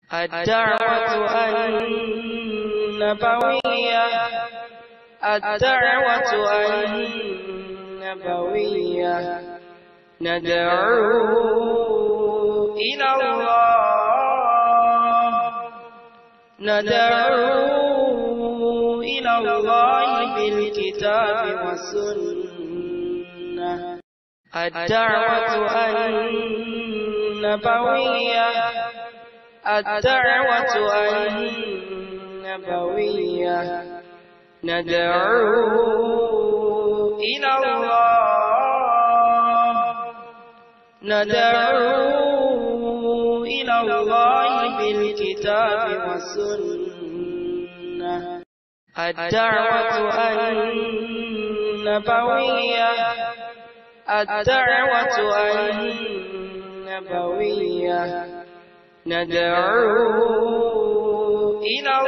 الدعوة النبوية الدعوة النبوية ندعو إلى الله ندعو إلى الله بالكتاب والسنة الدعوة النبوية الدعوة النبوية ندعو إلى الله ندعو إلى الله بالكتاب والسنة الدعوة النبوية الدعوة النبوية ندعو إلى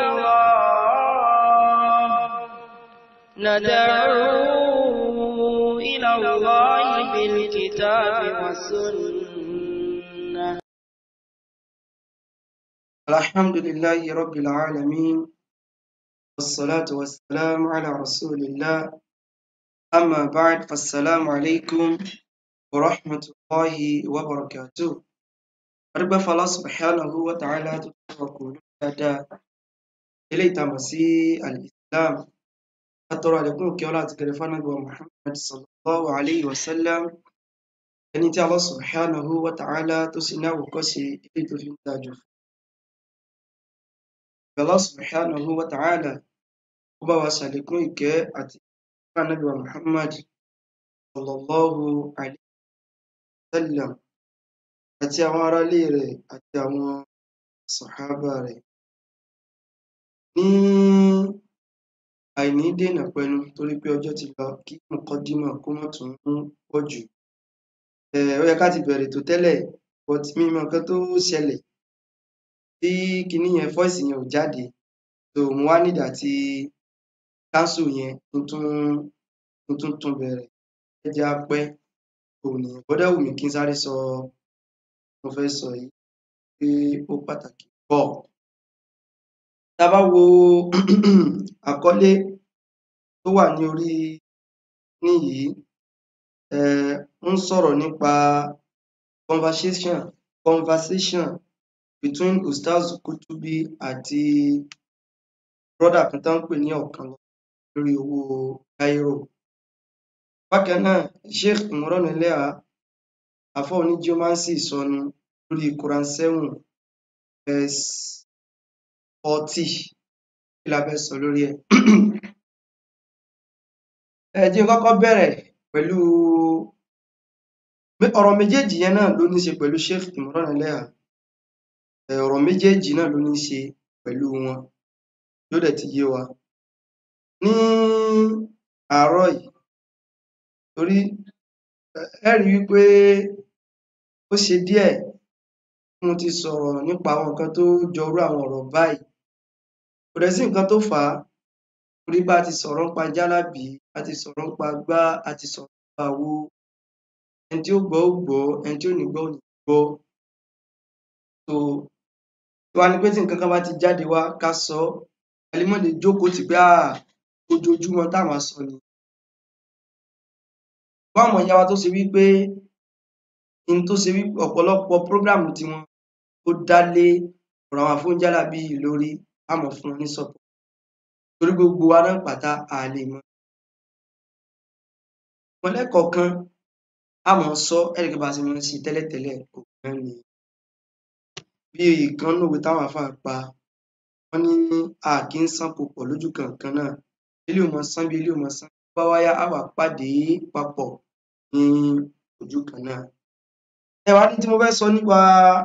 الله ندعو إلى الله بالكتاب والسنة الحمد لله رب العالمين والصلاة والسلام على رسول الله أما بعد فالسلام عليكم ورحمة الله وبركاته أرجو فالله سبحانه وتعالى تتوكل dáadáa eléyìí tá a mọ̀ sí al-islam látọrọ àlékún òkè ọlá àti kẹrẹfà náà gbọ muhammad sallallahu alayhi wa sallam ẹni tí Allah subhanahu wa ta'ala tó sì ní àwòkọ́ṣe eléyìí tó fi ń dájú fún Allah subhanahu wa ta'ala ó bá wa ṣàlékún ìkẹ́ àti ìkẹ́ ànábì wa muhammad sallallahu alayhi wa sallam àti àwọn aráalé rẹ̀ àti àwọn sàhábà rẹ̀ ní àìní dènà pẹnu torí pé ọjọ́ ti lọ kí mọ̀kọ́dímọ̀ kó mọ̀ tún pọ̀ jù ó yẹ ká ti bẹ̀rẹ̀ tó tẹ́lẹ̀ but mi mọ nǹkan tó ṣẹlẹ̀ tí kinní yẹn fọ́ìsì yẹn ò jáde so mo wá nídà tí káńsù yẹn n tún n tún tún bẹ̀rẹ̀ ẹ jẹ́ á pẹ́ òun nìyẹn bọ́dẹ̀ wù mí kí n sáré sọ mo fẹ́ sọ yìí pé ó pàtàkì pọ̀ tá a bá wo àkọlé tó wà ní orí níyìí um ń sọ̀rọ̀ nípa conversation conversation between Ustaz Kutubi àti brother kan tó ń pè ní ọ̀kan lórí owó Cairo bákan náà Sheikh Imran Eleha àfọ́ onígeomancy sọnù lórí Quran seven verse forty kí la fẹ́ sọ lórí ẹ̀ ẹ jẹ́ n kọ́kọ́ bẹ̀rẹ̀ pẹ̀lú ọ̀rọ̀ méjèèjì yẹn náà ló ní ṣe pẹ̀lú Sheikh Imran Eleha ọ̀rọ̀ méjèèjì náà ló ní ṣe pẹ̀lú wọn yóò dẹ̀ ti yé wa ní àárọ̀ yìí torí ẹ rí wípé ó ṣe díẹ̀ tí mo ti sọ̀rọ̀ nípa àwọn nǹkan tó jọrú àwọn ọ̀rọ̀ báyìí kò dẹ̀ sí nǹkan tó fà á torí bá a ti sọ̀rọ̀ nípa jálàbí a ti sọ̀rọ̀ nípa gbá a ti sọ̀rọ̀ nípa àwo ẹni tí ó gbọ́ ó gbọ́ ẹni tí ò ní gbọ́ ò ní gbọ́ so tiwa ni pé tí nǹkan kan bá ti jáde wá ká sọ ọ́ a lè má lè jókòó tì pé um ojoojúmọ́ tá máa sọ ni ṣùgbọ́n àwọn ìyá wa tó ṣe wípé n tó ṣe wípé ọ̀pọ̀lọpọ̀ prógráàmù tiwọn ó dá lé ọ̀rọ̀ àwọn àfóúnjálàbí yìí lórí á máa fún wọn ní support torí gbogbo wa náà pátá a lè mọ ṣùgbọ́n lẹ́ẹ̀kọ̀ọ̀kan á máa sọ ẹ́ rí i pé bá a ṣe máa ń ṣe tẹ́lẹ̀tẹ́lẹ̀ kò náà ni bí ìkan nínú òwe táwọn àáfàá pa wọ́n ní a kì í sánko pọ̀ lójú kan kan náà eléyìí ó máa sán bí eléyìí ó máa sán tó bá wá yá á wá pàdé papọ̀ ní ojú kan náà ẹ wá rí tí mo fẹ́ sọ nípa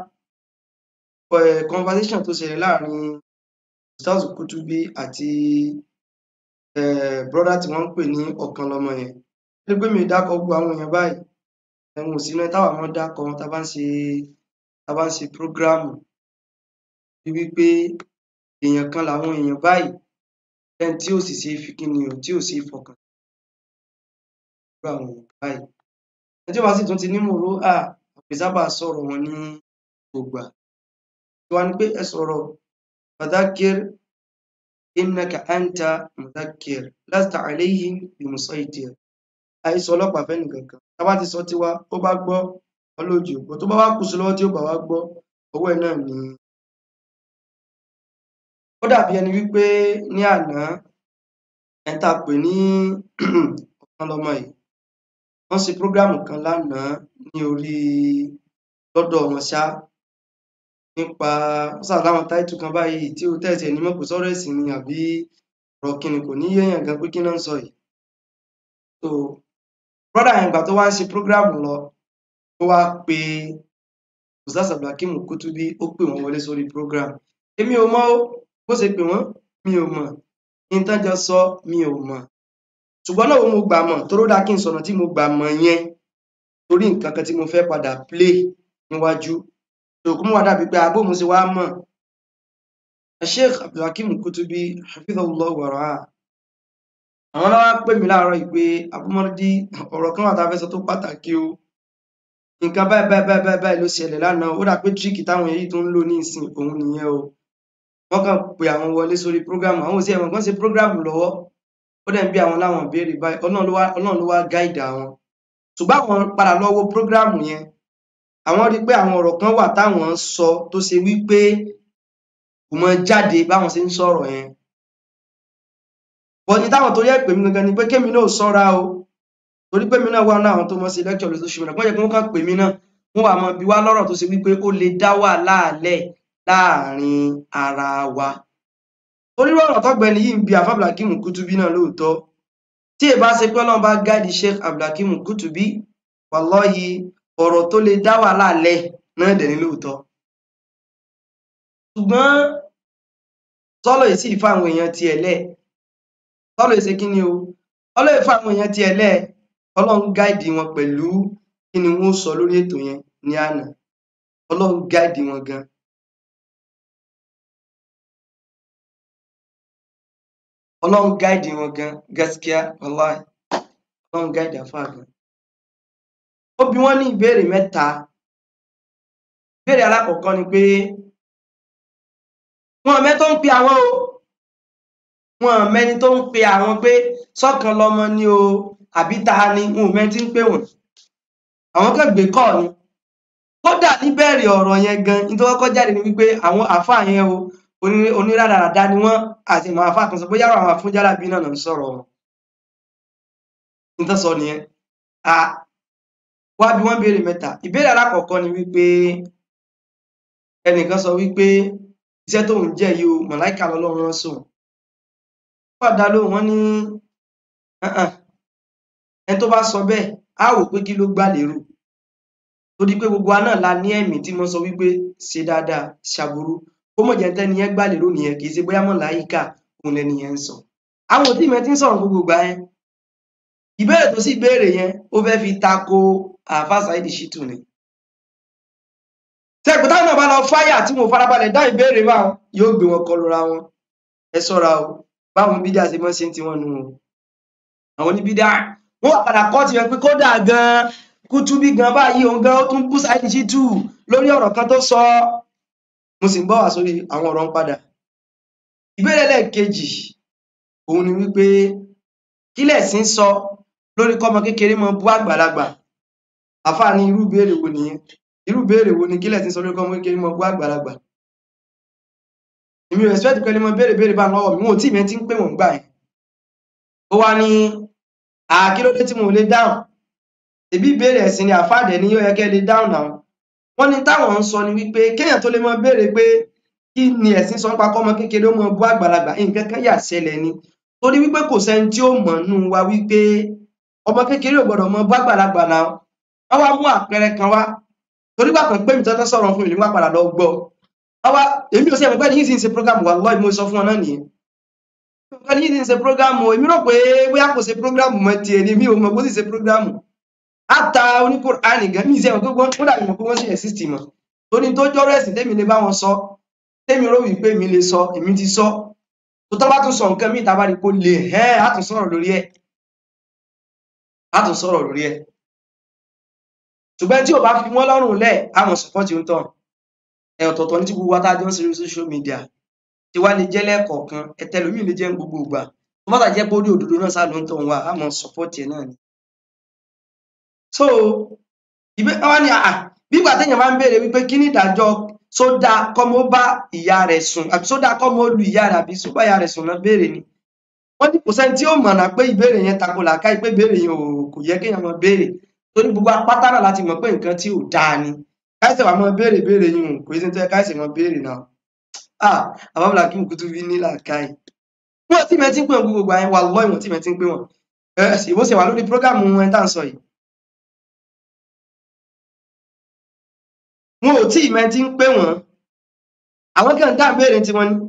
um conversation tó ṣẹlẹ̀ láàrin Ustaz Kutubi àti um brother tí wọ́n ń pè ní ọ̀kan lọmọ yẹn ẹ rí i pé mi ò dákọ gbogbo àwọn èèyàn báyìí wọn ò sí nínú ẹni táwa máa ń dákọ wọn tá a bá ń ṣe tá a bá ń ṣe prógráàmù rí wípé èèyàn kan làwọn èèyàn báyìí lẹ́ni tí ò sì ṣe é fi kíni o tí ò ṣe é fọkàn irú àwọn èèyàn báyìí ẹni tí ò bá sì tún ti ní mòró à kò sábà sọ̀rọ̀ wọn ní gbogbo ìgbà tí wọ́n ní pé ẹ sọ̀rọ̀ fadhakir innaka anta mudhakkir lasta alayhim bimusaytir àìsọ ọlọ́pàá fẹ́ nìkankan tá bá ti sọ tiwa ó bá gbọ́ ọlójú ògbó tó bá wá kù sí lọ́wọ́ tí ó bá wá gbọ́ ọwọ́ ẹ̀ náà ni ó dàbí ẹni wípé ní àná ẹni tá a pè ní ọ̀kan lọ́mọ yìí wọ́n ṣe prógráàmù kan lánàá ní orí lọ́dọ̀ wọn ṣá nípa ó sà láwọn táìtù kan báyìí tí ó tẹ̀sí ẹni mọ̀ pé sọ́rọ̀ ẹ̀sìn ni àbí ọ̀rọ̀ kìnnì kò ní yéèyàn gan pé kí náà ń sọ yìí so brọ́dà yẹn gbà tó wá ń ṣe prógráàmù lọ ó wá pe ustaz abdulhakeem kutubi ó pè wọ́n wọlé sórí prógráàmù èmi ò mọ̀ ó bó ṣe pè wọ́n mi ò mọ̀ ìtànjọ sọ mi ò mọ̀ ṣùgbọ́n náà mo gbà mọ̀ tó ló dáa kí n sọ̀nà tí mo gbà mọ̀ yẹn torí nǹkan kan tí mo fẹ́ padà play níwájú tòkún wà dàbí pé abó mo ṣe wá mọ̀ sheikh abdulhakeem kutubi hafidhahullah wàrà àwọn náà wá pè mí láàárọ̀ yìí pé abúmọ́dí ọ̀rọ̀ kan wà tá a fẹ́ sọ tó pàtàkì o nǹkan báyìí báyìí báyìí báyìí báyìí ló ṣẹlẹ̀ lánàá ó dà pé tíríkì táwọn èyí tó ń lò ní ìsìn òun nìyẹn o wọ́n kàn pé àwọn wọlé sórí prógrámù àwọn òsì ẹ̀wọ̀n kan ṣe prógrámù lọ́wọ́ ó dẹ̀ ń bí àwọn láwọn béèrè báyìí ọlọ́run ló wá ọlọ́run ló wá gáìdì àwọn ṣùgbọ́n àwọn padà lọ wo prógrámù yẹn àwọn rí i pé àwọn ọ̀rọ̀ kan wà táwọn sọ tó ṣe wípé kò mọ jáde báwọn ṣe ń sọ̀rọ̀ yẹn bọ́ni táwọn tó yẹ pè mí gangan ni pé kémi náà sọ́ra o torí pé mi náà wà náà àwọn tó mọ sí lẹ́kṣọ̀ lóṣù ṣùgbọ́n wọ́n yẹ kí wọ́n kàn pè mí náà wọ́n wà mọ bí wá lọ́rọ̀ tó ṣe wípé ó lè dá wàhálà lẹ̀ láàrin ara wa onírú ọ̀rọ̀ tọ́gbẹ́ni yìí ń bi àfa abdulhakeem kutubi náà lóòótọ́ tí ì bá ṣe pé ọlọ́run bá gáàdì sheikh abdulhakeem kutubi wàlọ́yì ọ̀rọ̀ tó lè dá wàhálà lẹ̀ náà dẹ̀ ní lóòótọ́ ṣùgbọ́n sọ́lọ̀ yìí sì fa àwọn èèyàn tiẹ̀ lẹ̀ sọ́lọ̀ yìí ṣe kí ni o ọlọ́run yìí fa àwọn èèyàn tiẹ̀ lẹ̀ ọlọ́run gáàdì wọn pẹ̀lú kí ni wọ́n sọ lórí ètò yẹn ní àná ọlọ́run gáàdì wọn gan ọlọ́run gáìdì wọn gan gaskiya wallahi ọlọ́run gáìdì àfáà gan ó bi wọ́n ní ìbéèrè mẹ́ta ìbéèrè alákọ̀ọ́kọ́ ni pé wọn mẹ́ tó ń pe àwọn o wọn mẹ́ni tó ń pe àwọn pé sọ́kan lọ́mọ ni o àbí ta ni wọn ò mẹ́ tí ń pè wọ́n àwọn kan gbé kọ́ ni kódà níbẹ̀rẹ̀ ọ̀rọ̀ yẹn gan nítorí kọ́kọ́ jáde ni wípé àwọn àfáà yẹn o oníràdàràdà ni wọ́n àti ìmọ̀ àfáà kan sọ bóyá àwọn afúnjálàbí náà ń sọ̀rọ̀ wọn nítorí sọ nìyẹn a wá bí wọ́n béèrè mẹ́ta ìbéèrè alákọ̀ọ́kọ́ ni wípé ẹnìkan sọ wípé iṣẹ́ tóun jẹ́ yìí o màláìka lọ́lọ́run rán sóun wọ́n dá lóhùn wọ́n ní ẹni tó bá sọ bẹ́ẹ̀ á wò pé kí ló gbà lérò torí pé gbogbo wa náà la ní ẹ̀mí tí mo sọ wípé ṣe dáadáa ṣàbùrú ó mọ̀ jẹ́ tẹ́ni yẹn gbà lérò nìyẹn kì í ṣe bóyá mọ̀láyíkà òun lẹni yẹn ń sọ àwọn òtí mi ti ń sọ̀rọ̀ gbogbo gbà yẹn ìbéèrè tó sì béèrè yẹn ó fẹ́ fi tako àáfàá Saheed Shittu ni tẹ́gbẹ́ táwọn náà bá lọ fáyà tí mo farabalẹ̀ dá ìbéèrè wa yóò gbé wọn kọlura wọn ẹ ṣọ́ra o báwọn bídíà ṣe mọ́ ṣe ń tiwọn nu o àwọn oníbídíà wọn wà padà kọ́ tiwọn pé kódà gan Kutubi gan báyìí òun gan ó tún bú Saheed Shittu lórí ọ̀rọ̀ kan tó sọ mo sì ń bọ̀ wá sórí àwọn ọ̀rọ̀ ń padà ìbéèrè lẹ́ẹ̀kejì òun ni wípé kílẹ̀ sí ń sọ lórí kọ́mọ kékeré mọ bú àgbàlagbà àfáà ní irú ìbéèrè wo nìyẹn irú ìbéèrè wo ni kílẹ̀ sí ń sọ lórí kọ́mọ kékeré mọ bú àgbàlagbà èmi ò expect pé ẹni mọ béèrè béèrè bá lọ́wọ́ mi wọn ò tí ìmẹ́ tí ń pè wọ́n gbà yẹn ó wá ní àkílódé tí mo lè dáhùn èbí ìbéèrè ẹ̀sìn ni àfáàdẹ̀ ni yóò yẹ kẹ́ lè dáhùn náà wọ́n ní táwọn ń sọ ni wípé kéèyàn tó lè mọ béèrè pé kí ni ẹ̀sìn sọ nípa kọ́mọ kékeré ó mọ bú àgbàlagbà nǹkan kan yà ṣẹlẹ̀ ni torí wípé kò sẹ́ni tí ó mọ̀ nù wa wípé ọmọ kékeré ò gbọ́dọ̀ mọ bú àgbàlagbà náà wọ́n wá mú àpẹẹrẹ kan wá torí gbà kan pé mi tọ́tọ́ sọ̀rọ̀ fún mi nígbà padà lọ gbọ́ wọ́n wá èmi ò sí ẹ̀mọ́ pé yìí sì ń ṣe program wà lọ́ọ̀ mo sọ fún ọ náà nìyẹn pé yìí sì ń ṣe program o èmi rò pé bóyá kò ṣe program mọ́ tiẹ̀ ni mi ò mọ̀ bó sì ṣe program àtà oníkùránì gan mi ìṣe ẹ̀mọ́ pé wọ́n dàbí mọ̀ pé wọ́n sì exist mọ̀ torí tó jọ́rọ̀ ẹ̀sìn tẹ́mi lè bá wọn sọ tẹ́mi rò wípé mi lè sọ èmi ti sọ tó tọ́ bá tún sọ nǹkan míì tábà rí kó lè ẹ́ á tún sọ̀rọ̀ lórí ẹ̀ á tún sọ̀rọ̀ lórí ẹ̀ ṣùgbọ́n tí ò bá fi wọ́n lọ́rùn lẹ̀ àwọn sọ̀pọ̀tì ń tàn ẹ ọ̀tọ̀ọ̀tọ̀ ní tí gbogbo wa tá a jọ ń ṣe lórí social media tí wá lè jẹ́ lẹ́ẹ̀kọ̀ọ̀kan ẹtẹlómi lè jẹ́ ní gbogbo ìgbà tó bá tà jẹ́ pé ó rí òdodo náà sá ló ń tọ̀ wá á mọ support ẹ̀ náà ni. so ìbé wá ní àà bí ìgbà téèyàn bá ń béèrè wípé kí ni ìdájọ́ sódà kọ́mọ bá ìyá rẹ̀ sùn àbí sódà kọ́mọ lu ìyá rẹ̀ àbí sóbá ìyá rẹ̀ sùn náà béèrè ni wọ́n ní kò sẹ́ni tí ó mọ̀nà pé ìbéèrè yẹn tako làákàyè pé ìbéèrè yẹn ò kò yẹ kéèyàn máa béèrè torí gbogbo apáta náà láti mọ̀ pé nǹkan tí ò dáa ni káìsẹ̀ wàá máa béèrè béèrè yìí kò sí ní tó yẹ káìsẹ̀ máa béèrè náà ah àbábọ̀là kí nkútú fi ní làákàyè wọ́n tí mẹ́tí ń pè wọ́n gbogbo àyẹn wà lọ́ ìwọ̀n tí mẹ́tí ń pè wọ́n ẹ̀ sì bó ṣe wà lórí prógámù ẹ̀ tá à ń sọ yìí wọn ò tí mẹ́tí ń pè wọ́n àwọn kan dá béèrè tí wọ́n ní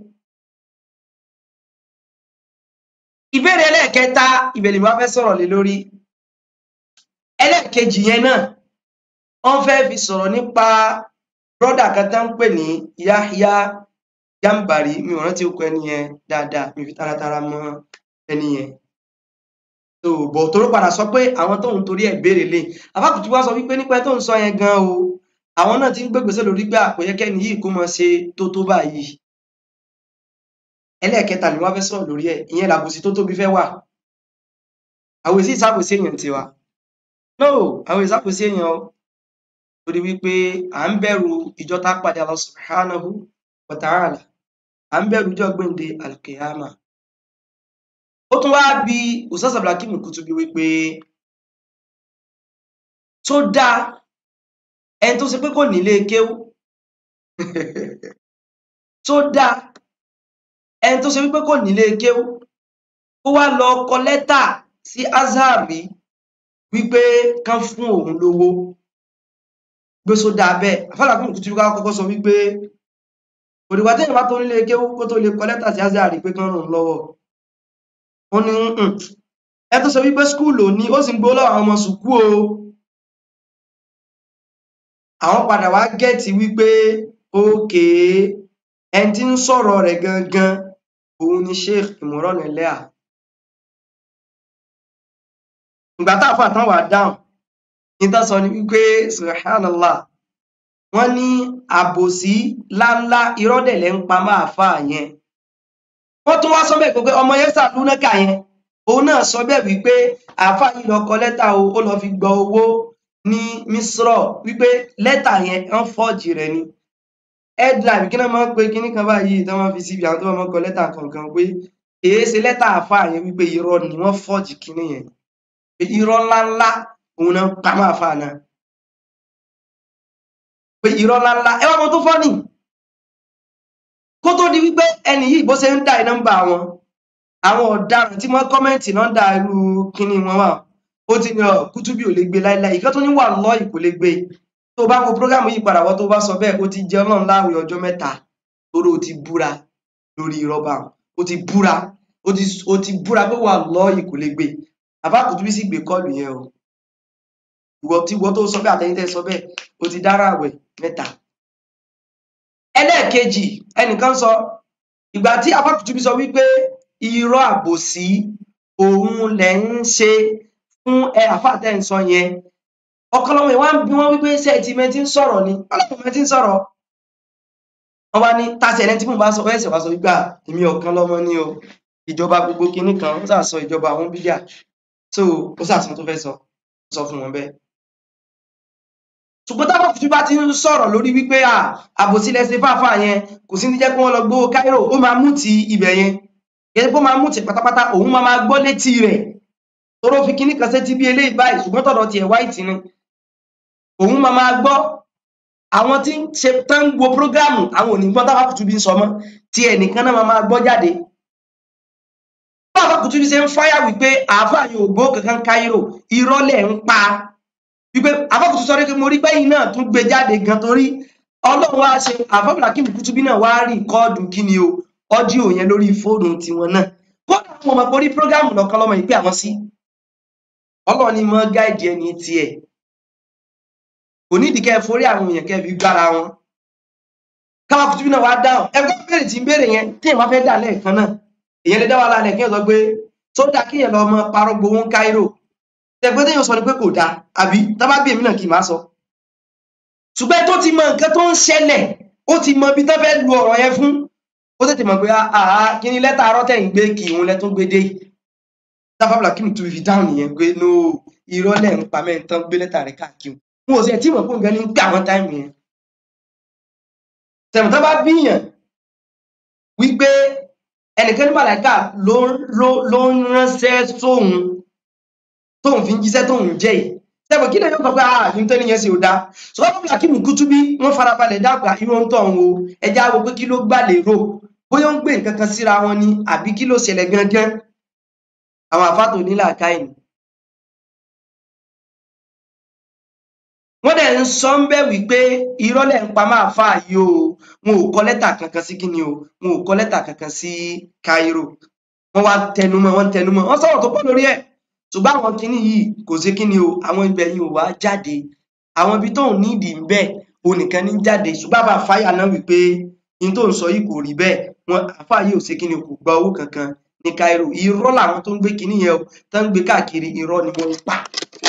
ìbéèrè ẹlẹ́ẹ̀kẹta ìbẹ̀lẹ̀ wá fẹ́ sọ̀rọ̀ lé lórí ẹlẹ́ẹ̀kejì yẹn náà wọ́n fẹ́ fi sọ̀rọ̀ nípa brọ́dà kan tá ń pè ní Yahya Jambari mi ò rántí okùn ẹni yẹn dáadáa mi fi taratara mọ ẹni yẹn tó bọ̀ tó ló padà sọ pé àwọn tóun torí ẹ̀ béèrè lè àbákùtù wá sọ wípé nípa ẹ tó ń sọ yẹn gan o àwọn náà ti ń gbégbèsè lórí gbà kò yẹ kẹ́ni yìí kó mọ ṣe tó tó báyìí ẹlẹ́ẹ̀kẹta ni wọ́n fẹ́ sọ̀rọ̀ lórí ẹ̀ ìyẹn làbòsí tó tóbi fẹ́ wà àwọn èsì ìsàbòsí èèyàn tiwa no àwọn ìsàbòsí èèyàn o torí wípé à ń bẹ̀rù ìjọ tá a pàdé Allah subhanahu wa ta'ala à ń bẹ̀rù ìjọ gbèǹde alkiyama ó tún wá bí Ustaz Abdulhakeem Kutubi wípé tó dáa ẹni tó ṣe pé kò nílé kéwú tó dáa ẹni tó ṣe wípé kò nílé kéwú ó wá lọ kọ lẹ́tà sí Azhar rí wípé kán fún òun lówó gbé sódà bẹ́ẹ̀ àfàlàkùn Kutubi ká kọ́kọ́ sọ wípé òdìgbà téèyàn bá tó nílé kéwú kó tó lè kọ lẹ́tà sí Azhar rí pé kán ràn án lọ́wọ́ ó ní "Mm-mm, ẹ tó sọ wípé skúlù ní ó sì ń gbó lọ́wọ́ àwọn ọmọ sùkú o àwọn padà wá gẹ́ẹ̀tì wípé ókè ẹni tí ń sọ̀rọ̀ rẹ̀ gangan òun ni Sheikh Imran Eleha ìgbà tá àfà tán wà dáhùn níta sọ ni wípé subhanallah wọ́n ní àbòsí láńlá irọ́dẹ̀lẹ̀ ń pa máa fà yẹn wọ́n tún wá sọ bẹ́ẹ̀ pé ọmọ yẹn sàlúnákà yẹn òun náà sọ bẹ́ẹ̀ wípé àáfà yìí lọ kọ lẹ́tà o ó lọ fi gba owó ní misrọ wípé lẹ́tà yẹn wọ́n fọ́ọ̀jì rẹ̀ ni headline kí náà máa ń pe kinní kan báyìí tí wọ́n fi síbi àwọn tó máa ń kọ lẹ́tà kankan pé èé ṣe lẹ́tà àáfà yẹn wípé irọ́ ni wọ́n fọ́ọ̀jì kinní yẹn pé irọ́ ńláńlá òun náà pa máa fà náà pé irọ́ ńláńlá ẹ wá mọ tó fọ́nì kó tó di wípé ẹni yìí bó ṣe ń dá nọ́mbà wọn àwọn ọ̀daràn tí wọ́n kọ́mẹ́ǹtì náà dá irú kinní wọn wà ó ti ní ọ Kutubi ò lè gbé láíláí ìkan tó ní wà lọ́ọ̀yì kò lè gbé tó bá wo prógámù yìí padà wọ́n tó bá sọ bẹ́ẹ̀ ó ti jẹ́ ọlọ́run láàwẹ̀ ọjọ́ mẹ́ta torí ó ti búra lórí rọ́bà ó ti búra ó ti ó ti búra pé wà lọ́ọ̀yì kò lè gbé àbá Kutubi sì gbé kọ́ọ̀lù yẹn o ìwọ tí ìwọ tó sọ bẹ́ẹ̀ àtẹ̀yìntẹ́ sọ bẹ́ẹ̀ ó ti dára àwẹ̀ mẹ́ta ẹlẹ́ẹ̀kejì ẹnìkan sọ ìgbà tí àbá Kutubi sọ wípé irọ́ àbòsí òun lẹ̀ ń ṣe fún ẹ àfáàtẹ́ ń sọ yẹn ọ̀kọ́lọ́wọ́ ìwá ń bí wọ́n wípé ṣe ti mẹ́tí ń sọ̀rọ̀ ni ọlọ́pàá mẹ́tí ń sọ̀rọ̀ wọ́n bá ní tàṣẹ ẹni tí mò ń bá sọ ẹsẹ̀ wá sọ wípé à, èmi ọ̀kan lọ́mọ ní o ìjọba gbogbo kinní kan ó sà sọ ìjọba àwọn bídíà tó ó sà sọ tó fẹ́ sọ ó sọ fún wọn bẹ́ẹ̀ ṣùgbọ́n tábà Kutubi bá ti ń sọ̀rọ̀ lórí wípé à àbòsí lẹ́sẹ̀ fáfá yẹn kò sí ní jẹ́ pé wọ́n lọ gbówó Cairo ó máa mú ti ibẹ̀ yẹn yẹn pé ó máa mú ti pátápátá òun máa máa gbọ́ létí rẹ̀ toró fi kinní kan sétí bí eléyìí báyìí ṣùgbọ́n tọ̀dọ̀ tiẹ̀ wáìtì ni òun máa máa gbọ́ àwọn tí ń ṣe tán ń wo prógráàmù àwọn ò ní gbọ́ tábà Kutubi ń sọ mọ́ tí ẹnìkan náà máa máa gbọ́ jáde tábà Kutubi ṣe ń fáyà wípé àáfàá yóò gbó kankan Cairo irọ́ lẹ̀ ń pa wípé àfọ́kùtù sọ pé mo rí pẹ́yìn náà tún gbé jáde gan torí ọlọ́run wá ṣe àfọ́bùlákìm Kutubi náà wá rí kọ́ọ̀dù kí ni o ọ́díò yẹn lórí fóònù tiwọn náà kódà fún ọmọ orí prógámù lọ́kàn lọ́mọ ìpè àwọn sí ọlọ́run ni mọ́ gáìdì ẹni tiẹ̀ kò nídìí kẹ́ ẹ forí àwọn èèyàn kẹ́ ẹ fi gbára wọn káwọn Kutubi náà wá dáhùn ẹgbẹ́ béèrè tí ń béèrè yẹn tí èèyàn bá fẹ́ dà lẹ́ẹ̀kan náà èèyàn lè dá wàhálà lẹ̀ kí èèyàn sọ pé tó dá kí èèyàn lọ mọ parọ́ gbowó ń Cairo tẹgbẹ́ téèyàn sọ ni pé kò dáa àbí tábà bí èmi náà kì í máa sọ ṣùgbọ́n tó ti mọ nǹkan tó ń ṣẹlẹ̀ ó ti mọ ibi tó fẹ́ lu ọ̀rọ̀ yẹn fún ó tètè mọ̀ pé àá kí ni lẹ́tà arọ́ tẹ̀ ń gbé kì í òun lẹ́ tó gbé dé táfàbùlà kí ni tó fi dáhùn nìyẹn pé no irọ́ lẹ̀ ń pa mẹ́rin tán gbé lẹ́tà rẹ̀ káàkiri wọn ò sì ẹ̀ tí mọ̀ pé nǹkan ní ń gbà wọ́n táìmù yẹn tẹ̀mọ̀ tó bá bíyàn wípé ẹnìkan ní màláìka ló ló ló ń ránṣẹ́ sóhun tóun fi ń jíṣẹ́ tóun jẹ́ yìí tẹ̀mọ̀ kí lè yóò sọ pé ah ní tẹ́ni yẹn sì ò dá ṣùgbọ́n fún Hakim Kutubi wọ́n farabalẹ̀ dàgbà irú ohun tó ń wo ẹja wo pé kí ló gbà lérò bóyá ó ń gbé nǹkan kan síra wọn ni àbí kí ló ṣẹlẹ̀ gangan àwọn àfáàtò nílà káyìn wọ́n dẹ̀ ń sọ ń bẹ̀ wípé irọ́ lẹ̀ ń pa máa fà yìí o wọn ò kọ lẹ́tà kankan sí kíni o wọn ò kọ lẹ́tà kankan sí Cairo wọ́n wá tẹnumọ́ wọ́n tẹnumọ́ wọ́n sọ̀rọ̀ tó pọ̀ lórí ẹ̀ ṣùgbọ́n àwọn kíní yìí kò sí kíni o àwọn ibẹ̀ yìí ò wá jáde àwọn ibi tóun nídìí ń bẹ̀ o nìkan ní jáde ṣùgbọ́n àbá fáyà náà wípé ní tó ń sọ yìí kò rí bẹ́ẹ̀ wọn àfà yìí ò sí kíni o kò gba owó kankan ní Cairo irọ́ làwọn tó ń gbé kíní yẹn o tó ń gbé káàkiri irọ́ ni wọ́n ń pa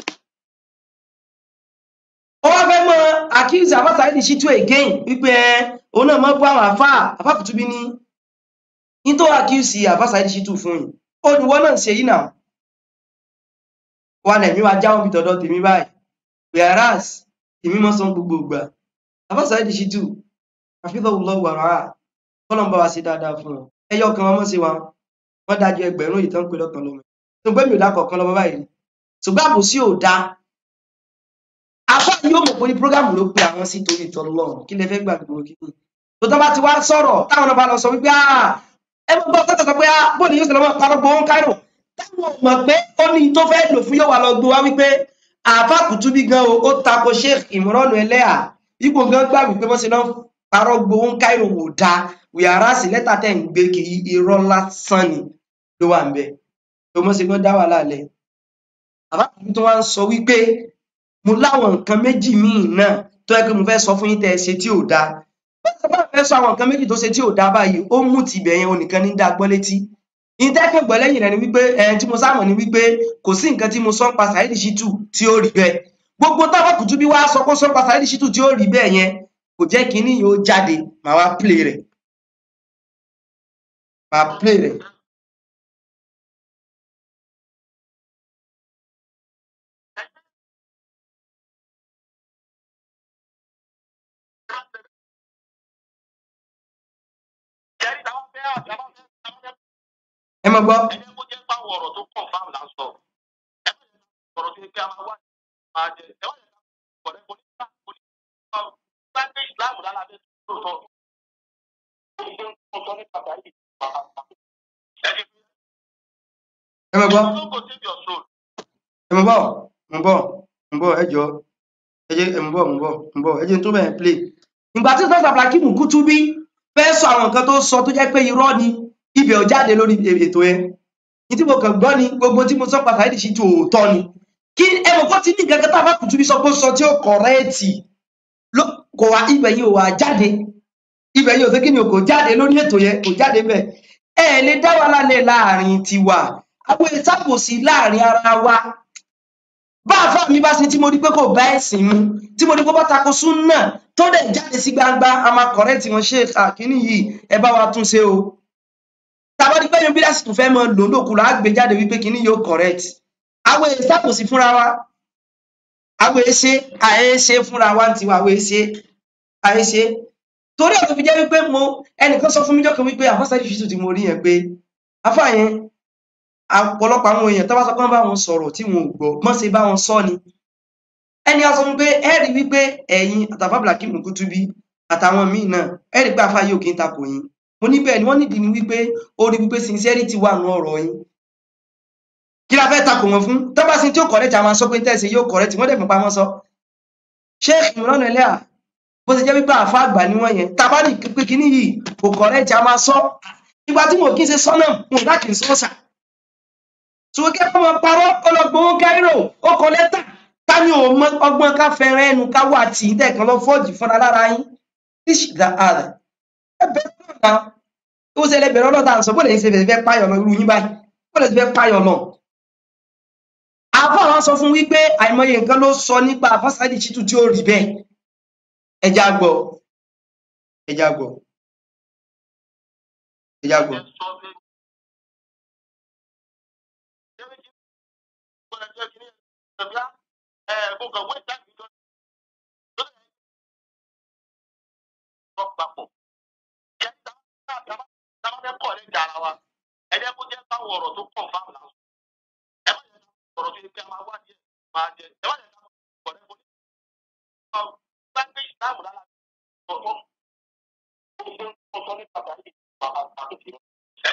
ó wá fẹ́ mọ accuse Afa Saheed Shittu again wípé ẹ òun náà mọ́ bú àwọn àfà Àfà Kutubi ní ní tó accuse Afa Saheed Shittu fún yìí ó ní wọ́n náà ń ṣe yìí náà wà lẹ̀mí wa jáwọ́ bí tọ̀dọ̀ tèmi báyìí whereas èmi mọ́ sọ gbogbo ìgbà Afa Saheed Shittu hafidhahullahu wa ra'ah kọ́lọ́n bá wa ṣe dáadáa fún wọn ẹyọ kan wọn mọ́ sí wa wọ́n dájú ẹgbẹ̀rún ìtàn pé lọ́kàn lọ́mọ ṣùgbọ́n mi ò dákọ̀ kan lọ́mọ báyìí ṣùgbọ́n àbòsí ò dáa afọ yóò mọ̀ pé ní prógámù ló pe àwọn sí torí ìtọ́lọ́ kí lẹ fẹ́ gbàgbọ́ kí ni tó tọ́ bá ti wá sọ̀rọ̀ táwọn náà bá lọ sọ wípé ẹ mọ̀ gbọ́ tọ́tọ̀ sọ pé bóòlù yóò sọ̀rọ̀ parọ́ gbowó Cairo táwọn mọ̀ pé ó ní tó fẹ́ lò fún yóò wá lọ gbé wá wípé Àfà Kutubi gan o ó tako Sheikh Imran Eleha ipò gan gbà wípé wọ́n ṣe náà parọ́ gbowó Cairo wò dáa wíyàrá sí lẹ́tà tẹ̀ ń gbé kì í irọ́ lásán ni ló wà ń bẹ̀ tó mọ̀ sí gan dá wàhálà lẹ̀ Àfà Kutubi tó wá ń sọ wípé mo láwọn nǹkan méjì míì náà tó yẹ pé mo fẹ́ sọ fún yín tẹ́ ẹ ṣe tí ò dáa báwo bá fẹ́ sọ àwọn nǹkan méjì tó ṣe tí ò dáa báyìí ó mú tibẹ̀ yẹn onìkan ní dáa gbọ́ létí ìtẹ́kẹ̀ gbọ́ lẹ́yìn rẹ̀ ni wípé ẹ̀ tí mo sáàmù ni wípé kò sí nǹkan tí mo sọ ń pa Saheed Shittu tí ó rí bẹ́ẹ̀ gbogbo táwọn Kutubi wá sọ pé sọ ń pa Saheed Shittu tí ó rí bẹ́ẹ̀ yẹn kò jẹ́ kínní yóò jáde màá wá play rẹ̀ màá play rẹ̀ ẹ mọ̀ gbọ́. ẹ jẹ́ kó jẹ́ báwọn ọ̀rọ̀ tó kàn fáwọn là ń sọ ẹ má jẹ́ ọ̀rọ̀ tó yẹ kí a máa wá máa jẹ ẹ má jẹ́ ọ̀rẹ́ kò ní bá kò ní bá bá gbé ìsìláàmù lálàbẹ́ tó tọ́ ìṣe ń sọ nípa báyìí ẹ jẹ́ ẹ mọ̀ gbọ́. kó kò save your soul. ẹ mọ̀ bọ̀ mọ̀ bọ̀ mọ̀ bọ̀ ẹ jọ ẹ jẹ́ ẹ mọ̀ bọ̀ mọ̀ bọ̀ mọ̀ bọ̀ ẹ jẹ́ tó bẹ̀rẹ̀ play. ìgbà tí sọ́sà Hakim Kutubi fẹ́ sọ àwọn nǹkan tó sọ tó jẹ́ pé irọ́ ni ibẹ̀ ò jáde lórí ètò yẹn ní tí mo kàn gbọ́ ni gbogbo tí mo sọ pa Saheed Shittu òótọ́ ni kí ẹ mọ̀ kó ti ní nǹkan kan tá a bá Kutubi sọ pé ó sọ tí ó kọ̀rẹ́ẹ̀tì kò wá ibẹ̀ yìí ò wá jáde ibẹ̀ yìí ò sí kí ni o kò jáde lórí ètò yẹn kò jáde bẹ́ẹ̀ ẹ lè dá wa lálẹ́ láàrin tiwa àwọn ìsàkóso láàrin ara wa bá àfáà mi bá ṣe tí mo rí pé kò bá ẹ̀sìn mu tí mo rí pé bá tako súnà tó dẹ̀ jáde sí gbangba a máa kọ̀rẹ́ẹ̀tì wọn ṣe àkíní yìí ẹ bá wa tún ṣe o tàbá di pé yan bí lásìkò fẹ́ mọ lò lókùnrin àgbè jáde wípé kíní yóò correct àwọn èyí sàkóso fúnra wa àwọn èyí ṣe àyè ṣe fúnra wa tiwa àwọn èyí ṣe àyè ṣe torí ẹ̀ tó fi jẹ́ wípé mo ẹnìkan sọ fún mi jọ́kan wípé àfáà Saheed Shittu tí mo rí yẹn pé afá yẹn ọ̀pọ̀lọpọ̀ àwọn èèyàn tó bá sọ pé wọ́n bá wọn sọ̀rọ̀ tí wọn ò gbọ́ mọ́ ṣe bá wọn sọ ni ẹni a sọ fún pé ẹ rí wípé ẹ̀yin àtàfà Hakim Kutubi àtàwọn míì náà ẹ rí pé afá yóò kí n takò yín mo ní bẹ́ẹ̀ ni wọ́n nídìí ni wípé ó rí wípé sincerity wà nù ọ̀rọ̀ yín kí la fẹ́ takò wọn fún tó bá sin tí ó correct a máa sọ pé tẹ̀sí yóò correct wọ́n dẹ̀ fún pamọ́ sọ Sheikh Imran Eleha bó ṣe jẹ́ wípé àfa àgbà ni wọ́n yẹn tábà ní pé kíní yìí kò correct a máa sọ ìgbà tí mo kí n ṣe sọ́nà mo dá kì í sọ́ọ̀sà ṣùgbọ́n kí wọ́n máa parọ́ ọlọ́gbọ̀n Cairo ó kọ lẹ́tà ká ní òun ọgbọ́n ká fẹ́ràn ẹnu ká wà tì í tẹ̀kan lọ fọ́ọ̀jì fúnra lára yín this is the other ẹ bẹ́ẹ̀ náà ó ṣe lẹ́bẹ̀rẹ̀ ọlọ́ta àǹsọ̀ bó lè ṣe fẹ́ páyọ̀ lọ irú yín báyìí bó lè ṣe fẹ́ páyọ̀ lọ. àbá àwọn sọ fún wípé àìmọye nǹkan ló sọ nípa Afa Saheed Shittu tí ó rí bẹ́ẹ̀ ẹja gbọ́ ẹjá gbọ́ ẹjá gbọ́ ẹ sọ pé ṣé kí gbọ́dọ̀ jẹ́ kí ní ẹ̀bíá ẹ̀ mo kàn wé ìdájọ́ ìjọ lórí ẹ̀ sọ papọ̀ ẹ̀ dábàá fẹ́ kọ̀ ní ìjà ara wa ẹ jẹ́ kó jẹ́ báwọn ọ̀rọ̀ tó kọ̀ fáwọn làwọn ẹ má jẹ́ ọ̀rọ̀ tó yẹ kí a máa wá díẹ̀ máa jẹ ẹ má jẹ́ ká kọ̀ ní ìbòjú bá gbé ìsìláàmù lára ọ̀tọ̀ ọ̀tọ̀ ní pàtàkì pàtàkì ẹ̀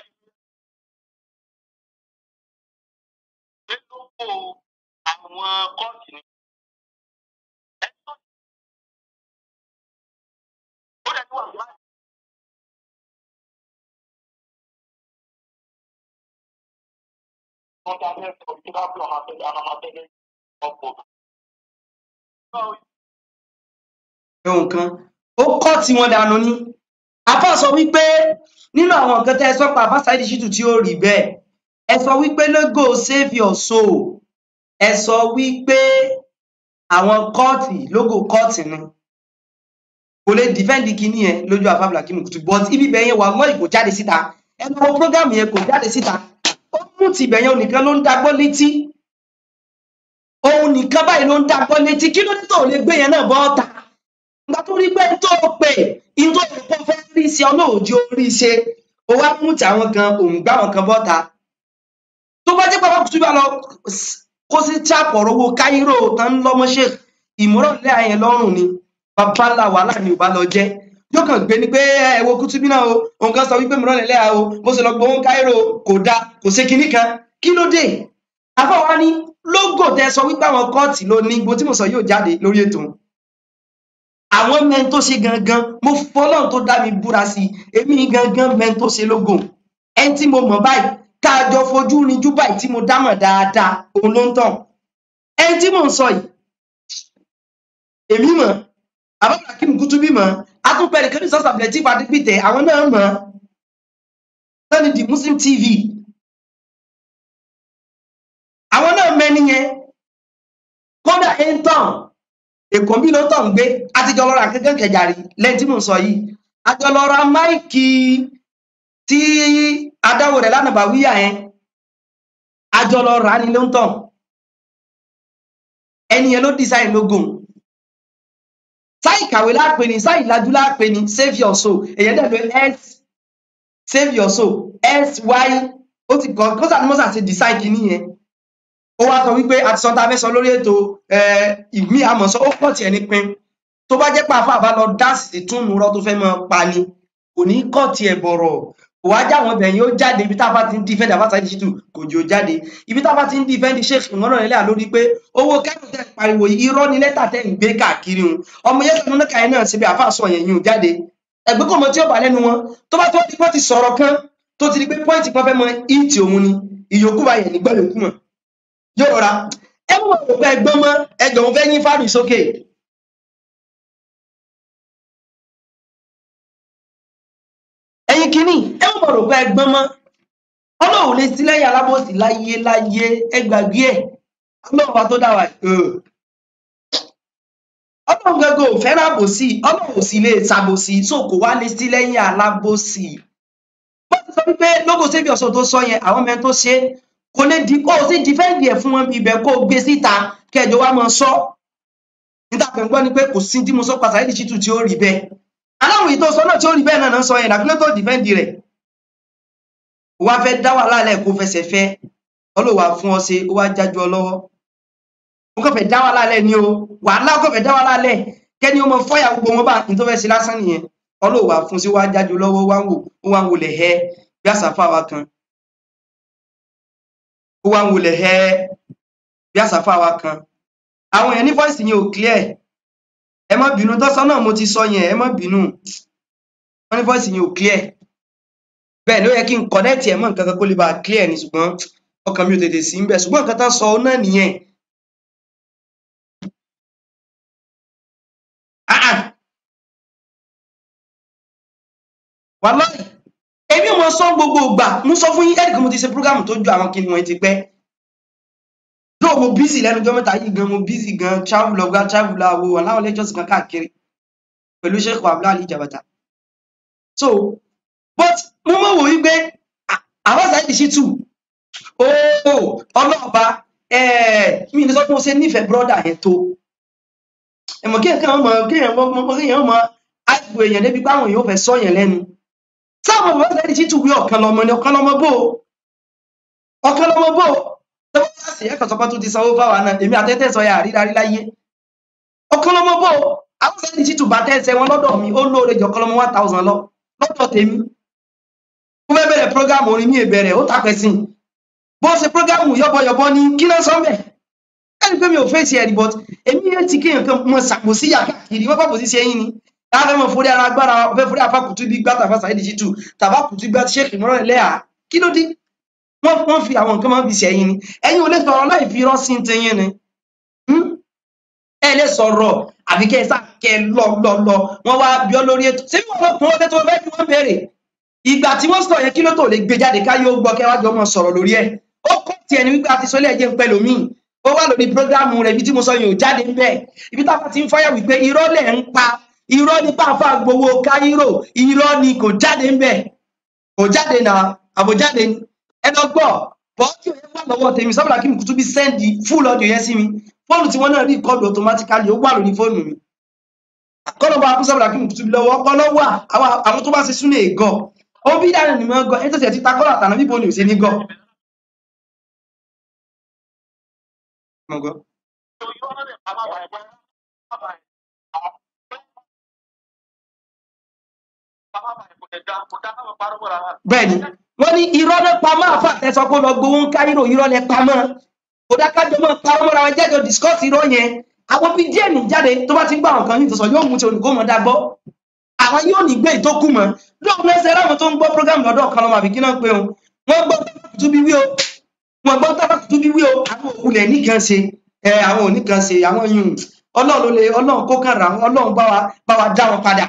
nínú àwọn kọ́ọ̀tì ni ẹ̀ tó ó dẹ̀ tó wà láì. fundamento que dá para uma pegar uma matéria ọ̀pọ̀. ẹ̀hùn kan ó kọ́ tí wọ́n dànù ní afá sọ wípé nínú àwọn nǹkan tẹ́ ẹ sọ pa àfá Saheed Shittu tí ó rí bẹ́ẹ̀ ẹ sọ wípé logo save your soul ẹ sọ wípé àwọn kọ́ọ̀tì logo kọ́ọ̀tì ni kò lè dìfẹ́ǹdì kìíní yẹn lójú àfá Blakim Kutu but ibi bẹ̀yẹn wà lọ́ọ̀ kò jáde síta ẹnu àwọn prógámù yẹn kò jáde síta ó mú tìbẹ̀yẹn onìkan ló ń dagbọ́ létí òun nìkan báyìí ló ń dagbọ́ létí kí ló dé tó lè gbé yẹn náà bọ́ ọ̀tà ìgbà tó rí pé tó pè ìtò ìpò fẹ́ rí sí ọlọ́òjì orí ṣe ó wá mú ti àwọn kan òun gbá àwọn kan bọ́ta tó bá jẹ́ pàpà kùtù bá lọ kó sí chápọ̀ owó káírò tán lọ́mọṣẹ́ ìmúrọ̀lẹ́ àyẹn lọ́rùn ni bàbá ńlá wàhálà ni ò bá lọ jẹ́ yóò kàn gbé ni pé ẹ wo kùtù bí náà o òun kan sọ wípé ìmúrọ̀lẹ́ lẹ́yà o bó ṣe lọ gbowó káírò kò dáa kò ṣe kinní kan kí ló dé afọwọ́ ní lógò tẹ sọ wípé àwọn kọ́ọ̀tì ló ní gbogbo tí mo sọ yóò jáde lórí ètò àwọn mẹ́rin tó ṣe gangan mo fọlọ́n tó dá mi búra sí i èmi gangan mẹ́rin tó ṣe lógo ẹni tí mo mọ̀ báyìí káàjọ fojú rinjú báyìí tí mo dámọ̀ dáadáa òun ló ń tàn ẹni tí mò ń sọ yìí èmi mọ̀ àbá Blakim Kutu bí mọ̀ atúpẹ̀rẹ̀ kẹ́rin sọ́sà Lateef Adégbìtẹ́ àwọn náà mọ̀ lọ́ni the Muslim TV àwọn náà mẹ́ni yẹn kódà ẹ̀ ń tàn èkó bí ló tọ̀ ń gbé àtijọ́ lọ́ra kankan kẹjàrí lẹ́yìn tí mò ń sọ yìí àjọ lọ́ra máìkì tí adáwò rẹ̀ lánàá bá wíyà yẹn àjọ lọ́ra ni ló ń tàn ẹni yẹn ló design logo sáì kàwé láàpẹ ni sáì lajú láàpẹ ni save your soul èyẹ dẹ̀ ló s save your soul s y ó ti kọ́ kó sàtúmọ́sà ti design kìíní yẹn ó wá sọ wípé àti sọ tá a fẹ́ sọ lórí ètò ìmí àmọ̀sọ ó pọ̀ tiẹ̀ ní pin tó bá jẹ́ pé àfa àbá lọ dáàsì túnú rọ tó fẹ́ mọ pa ni kò ní kọ́ tiẹ̀ bọ̀rọ̀ kò wá jáwọn ọbẹ̀ yìí ó jáde ibi tá a bá ti ń dífẹ́ndì àbá Saheed Shittu kò jò jáde ibi tá a bá ti ń dífẹ́ndì Sheikh ìmọ̀ràn nílẹ̀ lórí pé owó kẹ́kọ̀ọ́ tẹ̀ ń pariwo irọ́ ni lẹ́tà tẹ̀ ń gbé káàkiri un ọmọ yẹn sọ̀rọ̀ náà kàyẹ́ náà síbi àfa sọ yẹn yìí ò jáde ẹgbẹ́ kò mọ tí ó bà lẹ́nu wọn tó bá tó di pé ti sọ̀rọ̀ kan tó ti di pé pọ́ìntì kan fẹ́ mọ ìtì òun ni ìyókù bá yẹn nígbà yòókù mọ̀ yóò rọra ẹ mọ̀ rò pé ẹgbọ́n mọ́ ẹjọ́ òun fẹ́ yín fáàrí sókè ẹ̀yin kìíní ẹ mọ̀ rò pé ẹgbọ́n mọ́ ọlọ́run lè sí lẹ́yìn alábòsí láyé láyé ẹgbàgbé ẹ̀ ọlọ́run wa tó dá wa ọlọ́run gẹ́gẹ́ ò fẹ́ràn àbòsí ọlọ́run ò sì lè ṣàbòsí so kò wá lè sí lẹ́yìn alábòsí bó ti sọ wípé lógo sẹ́bí ọ̀sán tó sọ yẹn àwọn mẹ́rin tó ṣe é kò lè di kó o sì dìfẹ́ǹdì ẹ̀ fún wọn ibẹ̀ kó o gbé síta kẹjọ wa máa sọ níta pẹ̀ ń gbọ́ ni pé kò sí tí mo sọ pa Saheed Shittu tí ó rí bẹ́ẹ̀ aláwọ̀ yìí tó sọ náà tí ó rí bẹ́ẹ̀ náà náà sọ yẹn dàbílẹ̀ tó dìfẹ́ǹdì rẹ̀ wá fẹ́ dá wà lálẹ́ kó fẹsẹ̀ fẹ́ ọlọ́wà fún ọ ṣe ó wá jájú ọ lọ́wọ́ ó kàn fẹ́ dá wà lálẹ́ ni o wàhálà ó kàn fẹ́ dá wà lálẹ́ kẹ́ni ó mọ fọ́yà gbogbo wọn bá ní tó fẹ́ ṣe lásán nìyẹn ọlọ́wà fún sí wá jájú lọ́wọ́ wá ń wò ó wá ń wò lẹ̀ hẹ́ bí àṣàfà wa kan ó wá ń wọlé ẹ bí àsáfà wa kan àwọn èèyàn ní voice yẹn ò clear ẹ má bínú tọ́sán náà mo ti sọ yẹn ẹ má bínú wọ́n ní voice yẹn ò clear bẹ́ẹ̀ ló yẹ kí n connect ẹ̀ mọ́ nǹkan kan kó lè bá clear ni ṣùgbọ́n ọkàn mi ò tètè sí ń bẹ̀ ṣùgbọ́n nǹkan tán sọ náà nìyẹn wàláì èmi ò mọ sọ gbogbo ìgbà mo sọ fún yín ẹnìkan mo ti ṣe program tó ju àwọn kìnìún ti pẹ́ lóò mo bísí lẹ́nu ọjọ́ mẹ́ta yìí gan mo bísí gan travel ọgá travel àwo aláwọ̀ lectures kan káàkiri pẹ̀lú sheikh abdullahi ali jabata so but mo mọ̀ wò wípé à- àwọn Saheed Shittu ooo ọlọ́ọ̀ba ẹ̀ẹ́ mi ní sọ pé mo ṣe nífẹ̀ẹ́ brọ́dà yẹn tó ẹ̀mọ̀ kí ẹ̀kan ọmọ kí èèyàn mọ kí èèyàn mọ àìgbò èèyàn débi pé àwọn èèyàn ò fẹ́ sọ yẹn lẹ́nu sáwọn ọmọ Saheed Shittu wí ọ̀kan lọmọ ni ọ̀kan lọmọ bò ó ọ̀kan lọmọ bò ó tọ́wọ́ yá sí ẹ̀kan sọpá tó ti sanwó fáwa náà èmi àtẹ́tẹ́ sọ yà àrídarí láyé ọ̀kan lọmọ bò ó àwọn Saheed Shittu bá tẹ́sẹ̀ wọn lọ́dọ̀ mi ó lóore jọ ọ̀kan lọmọ one thousand lọ lọ́dọ̀ tèmi mo fẹ́ bẹ̀rẹ̀ prógámù orin mi ìbẹ̀rẹ̀ ó tàpẹ́ sí i bó ṣe prógámù yọ́bọ̀yọ̀bọ̀ ní kí náà sọ́mbẹ̀ ẹni pé mi ò fèsì ẹ̀rí but èmi yẹn ti kéèyàn kan mọ ṣàkóso yà káàkiri wọ́n pàpọ̀ sí ṣe yín ni láàfẹ́ mọ̀ fúri ara agbára ọ̀fẹ́ fúri àfa kùtù bí gbá tàfà Saheed Shittu tàbá kùtù gbá Sheikh Imran Eleha kí ló dé wọ́n wọ́n fi àwọn nǹkan máa ń fi ṣe yín ni ẹ̀yin ò lè sọ̀rọ̀ láì fi irọ́ sí ti yín ni Hmm? ẹ lè sọ̀rọ̀ àbí kẹ́ ẹ sá kẹ́ ẹ lọ lọ lọ wọ́n wá bí ọ lórí ètò ṣé bí wọ́n kún ọbẹ̀ tó fẹ́ kí wọ́n béèrè ìgbà tí wọ́n sọ yẹn kí ló tó lè gbé jáde ká yóò gbọ́ kẹ́ wá jọ mọ́ sọ̀rọ̀ lórí ẹ̀ ó kọ́ tiẹ̀ ní wípé àti sọlẹ̀ ẹ̀jẹ̀ ń pẹ́ lómìn ó wà lórí prógrámù rẹ̀ ibi tí mo sọ yẹn ò jáde ń bẹ̀ ibi táwọn ti ń fáyà wípé irọ́ lẹ̀ ń pa irọ́ ní pàfà gbowó káírò irọ́ ni kò jáde ń bẹ̀ kò jáde náà àbòjáde ni ẹ lọ gbọ́ bọ́ọ̀dù yẹn wà lọ́wọ́ tèmi sábàlá kí n kùtù bí sẹ́ndì fúl ọdún yẹn sí mi fóònù tí wọ́n náà rí kọ́ọ̀dù automatically ó wà lórí fóònù mi kọ́nà bá kún sábàlá kí n kùtù bí lọ́wọ́ ọpọlọ wà àwọn àwọn tó bá ṣe súnlẹ̀ ègọ́ ó bí dáná ni mo gọ ẹ tó ṣe ti ta kọ́lá àtàná bíbo ni ò ṣe ní gọ́. Mo gọ́. bẹ́ẹ̀ni wọ́n ní irọ́ ló pa máa fà tẹ́sọ pé lọ gbowó ń káírò irọ́ lẹ pa mọ́ kò dákájọ mọ́ parọ́ mọ́ra wọn jẹ́jọ discuss irọ́ yẹn àwọn bíi díẹ̀ ní jáde tó bá ti ń gbà wọn kan ní ìtòsọ yóò mú ti olùkó mọ́ dá gbọ́ àwọn yóò ní gbé ìtókù mọ́ lóògùn ẹsẹ̀ ráwọn tó ń gbọ́ program lọ́dọ̀ kan lọ́mọ àbí kí náà pé o wọ́n gbọ́ tábàkùtù bí wí o wọ́n gbọ́ tábàkùtù bí wí o àwọn òkulẹ̀ nìkan ṣe ẹ àwọn oníkan ṣe àwọn yùn ọlọ́run ló lè ọlọ́run kó kàn rà wọn ọlọ́run bá wa bá wa dá wọn padà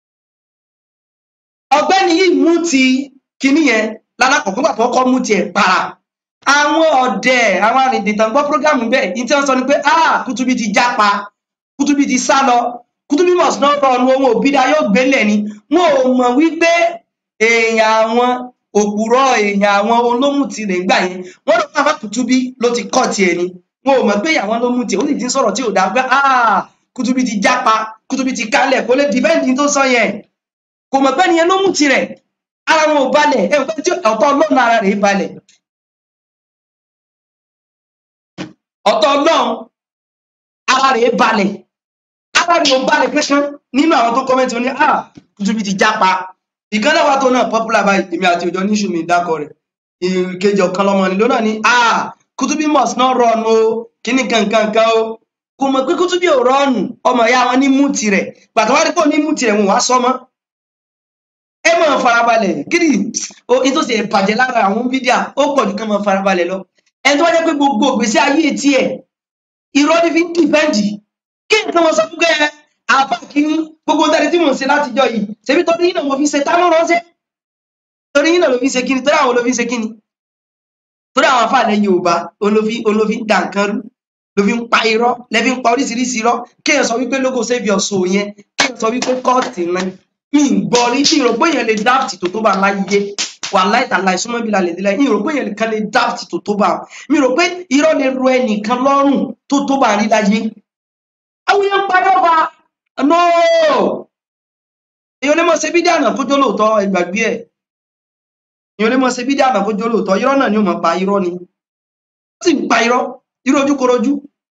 ọ̀gbẹ́ni yìí mú ti kinní yẹn lálákọ̀ọ́kọ́ gbà tó kọ́ mú tiẹ̀ para àwọn ọ̀dẹ̀ àwọn arìndìntàn gbọ́ prógámù bẹ́ẹ̀ ní tí wọ́n sọ ni pé ah kútúbí ti jápa kútúbí ti sá lọ kútúbí must not run ohun òbídà yóò gbélẹ̀ ni wọn ò mọ̀ wípé èèyàn àwọn òpùrọ̀ èèyàn àwọn olómùtì rẹ̀ gbà yẹn wọ́n lọ pàápàá kútúbí ló ti kọ́ tiẹ̀ ni wọn ò mọ̀ pé àwọn olómùtì ó sì ti ń sọ̀rọ̀ tí ò dáa pé ah kútúbí ti jápa kútúbí ti kálẹ̀ kó lè dìbẹ́ǹdì tó sọ yẹn kò mọ̀ pé nìyẹn ló mú tirẹ̀ ara wọn ò balẹ̀ ẹ̀ pé tí ọ̀tọ̀ ọlọ́run ara rẹ̀ balẹ̀ ọ̀tọ̀ ọlọ́run ara rẹ̀ balẹ̀ ara rẹ̀ ò balẹ̀ kankan nínú àwọn tó kọ́mẹ́ntì wọn ni ah kùtùbí ti jápa ìkan náà wà tó náà popular báyìí èmi àti òjò níṣù mi dákọ rẹ̀ ìkejì ọ̀kan lọ́mọ ni lónà ni ah kùtùbí must not run o kíní kankan kan o kò mọ̀ pé kùtùbí ò rọ́ọ̀nù ọmọ ìyá wọn ní mú tirẹ̀ pàtó wá rí pé ó ní mú tirẹ̀ wọn wá sọmọ́ ẹ máa farabalẹ̀ kiri o ní tó ṣe bàjẹ́ lára àwọn fídíà ó pọ̀ jù kán máa farabalẹ̀ lọ ẹni tó wá jẹ́ pé gbogbo ìgbésí ayé tiẹ̀ irọ́ ní fi ń dìpẹ́ǹdì kí nǹkan wọn sọ fún kẹ́ àbá kìíní gbogbo dáre tí mò ń ṣe látijọ́ yìí ṣebí torí yín náà mo fi ṣe tá ló ránṣẹ́ torí yín náà ló fi ṣe kíni torí àwọn ló fi ṣe kíni torí àwọn afáàlẹ̀ Yorùbá olófi olófi ń da nǹkan rú ló fi ń pa irọ́ lẹ́fi ń pa oríṣiríṣi irọ́ kéèyàn sọ wípé lógo save your soul yẹn kéèyàn sọ wípé kọ́ọ̀tì náà mi ń gbọ́ rí mi rò pé èèyàn lè dáàbì tó tó bá láyé wà láìta láì súnmọ́ bí lálẹ́ ìdílé mi rò pé èèyàn kan lè dáàbì tó tó bá mi rò pé irọ́ lè ro ẹnìkan lọ́rùn tó tó bá rí láyé. àwọn èèyàn padà bá no èèyàn lè mọ ṣe bí dáná kójó lóòótọ́ ẹgbàgbé ẹ̀ èèyàn lè mọ ṣe bí dáná kójó lóòótọ́ irọ́ náà ni ó mọ̀ pa irọ́ ni ó sì ń pa irọ́ irọ́ ojúkorojú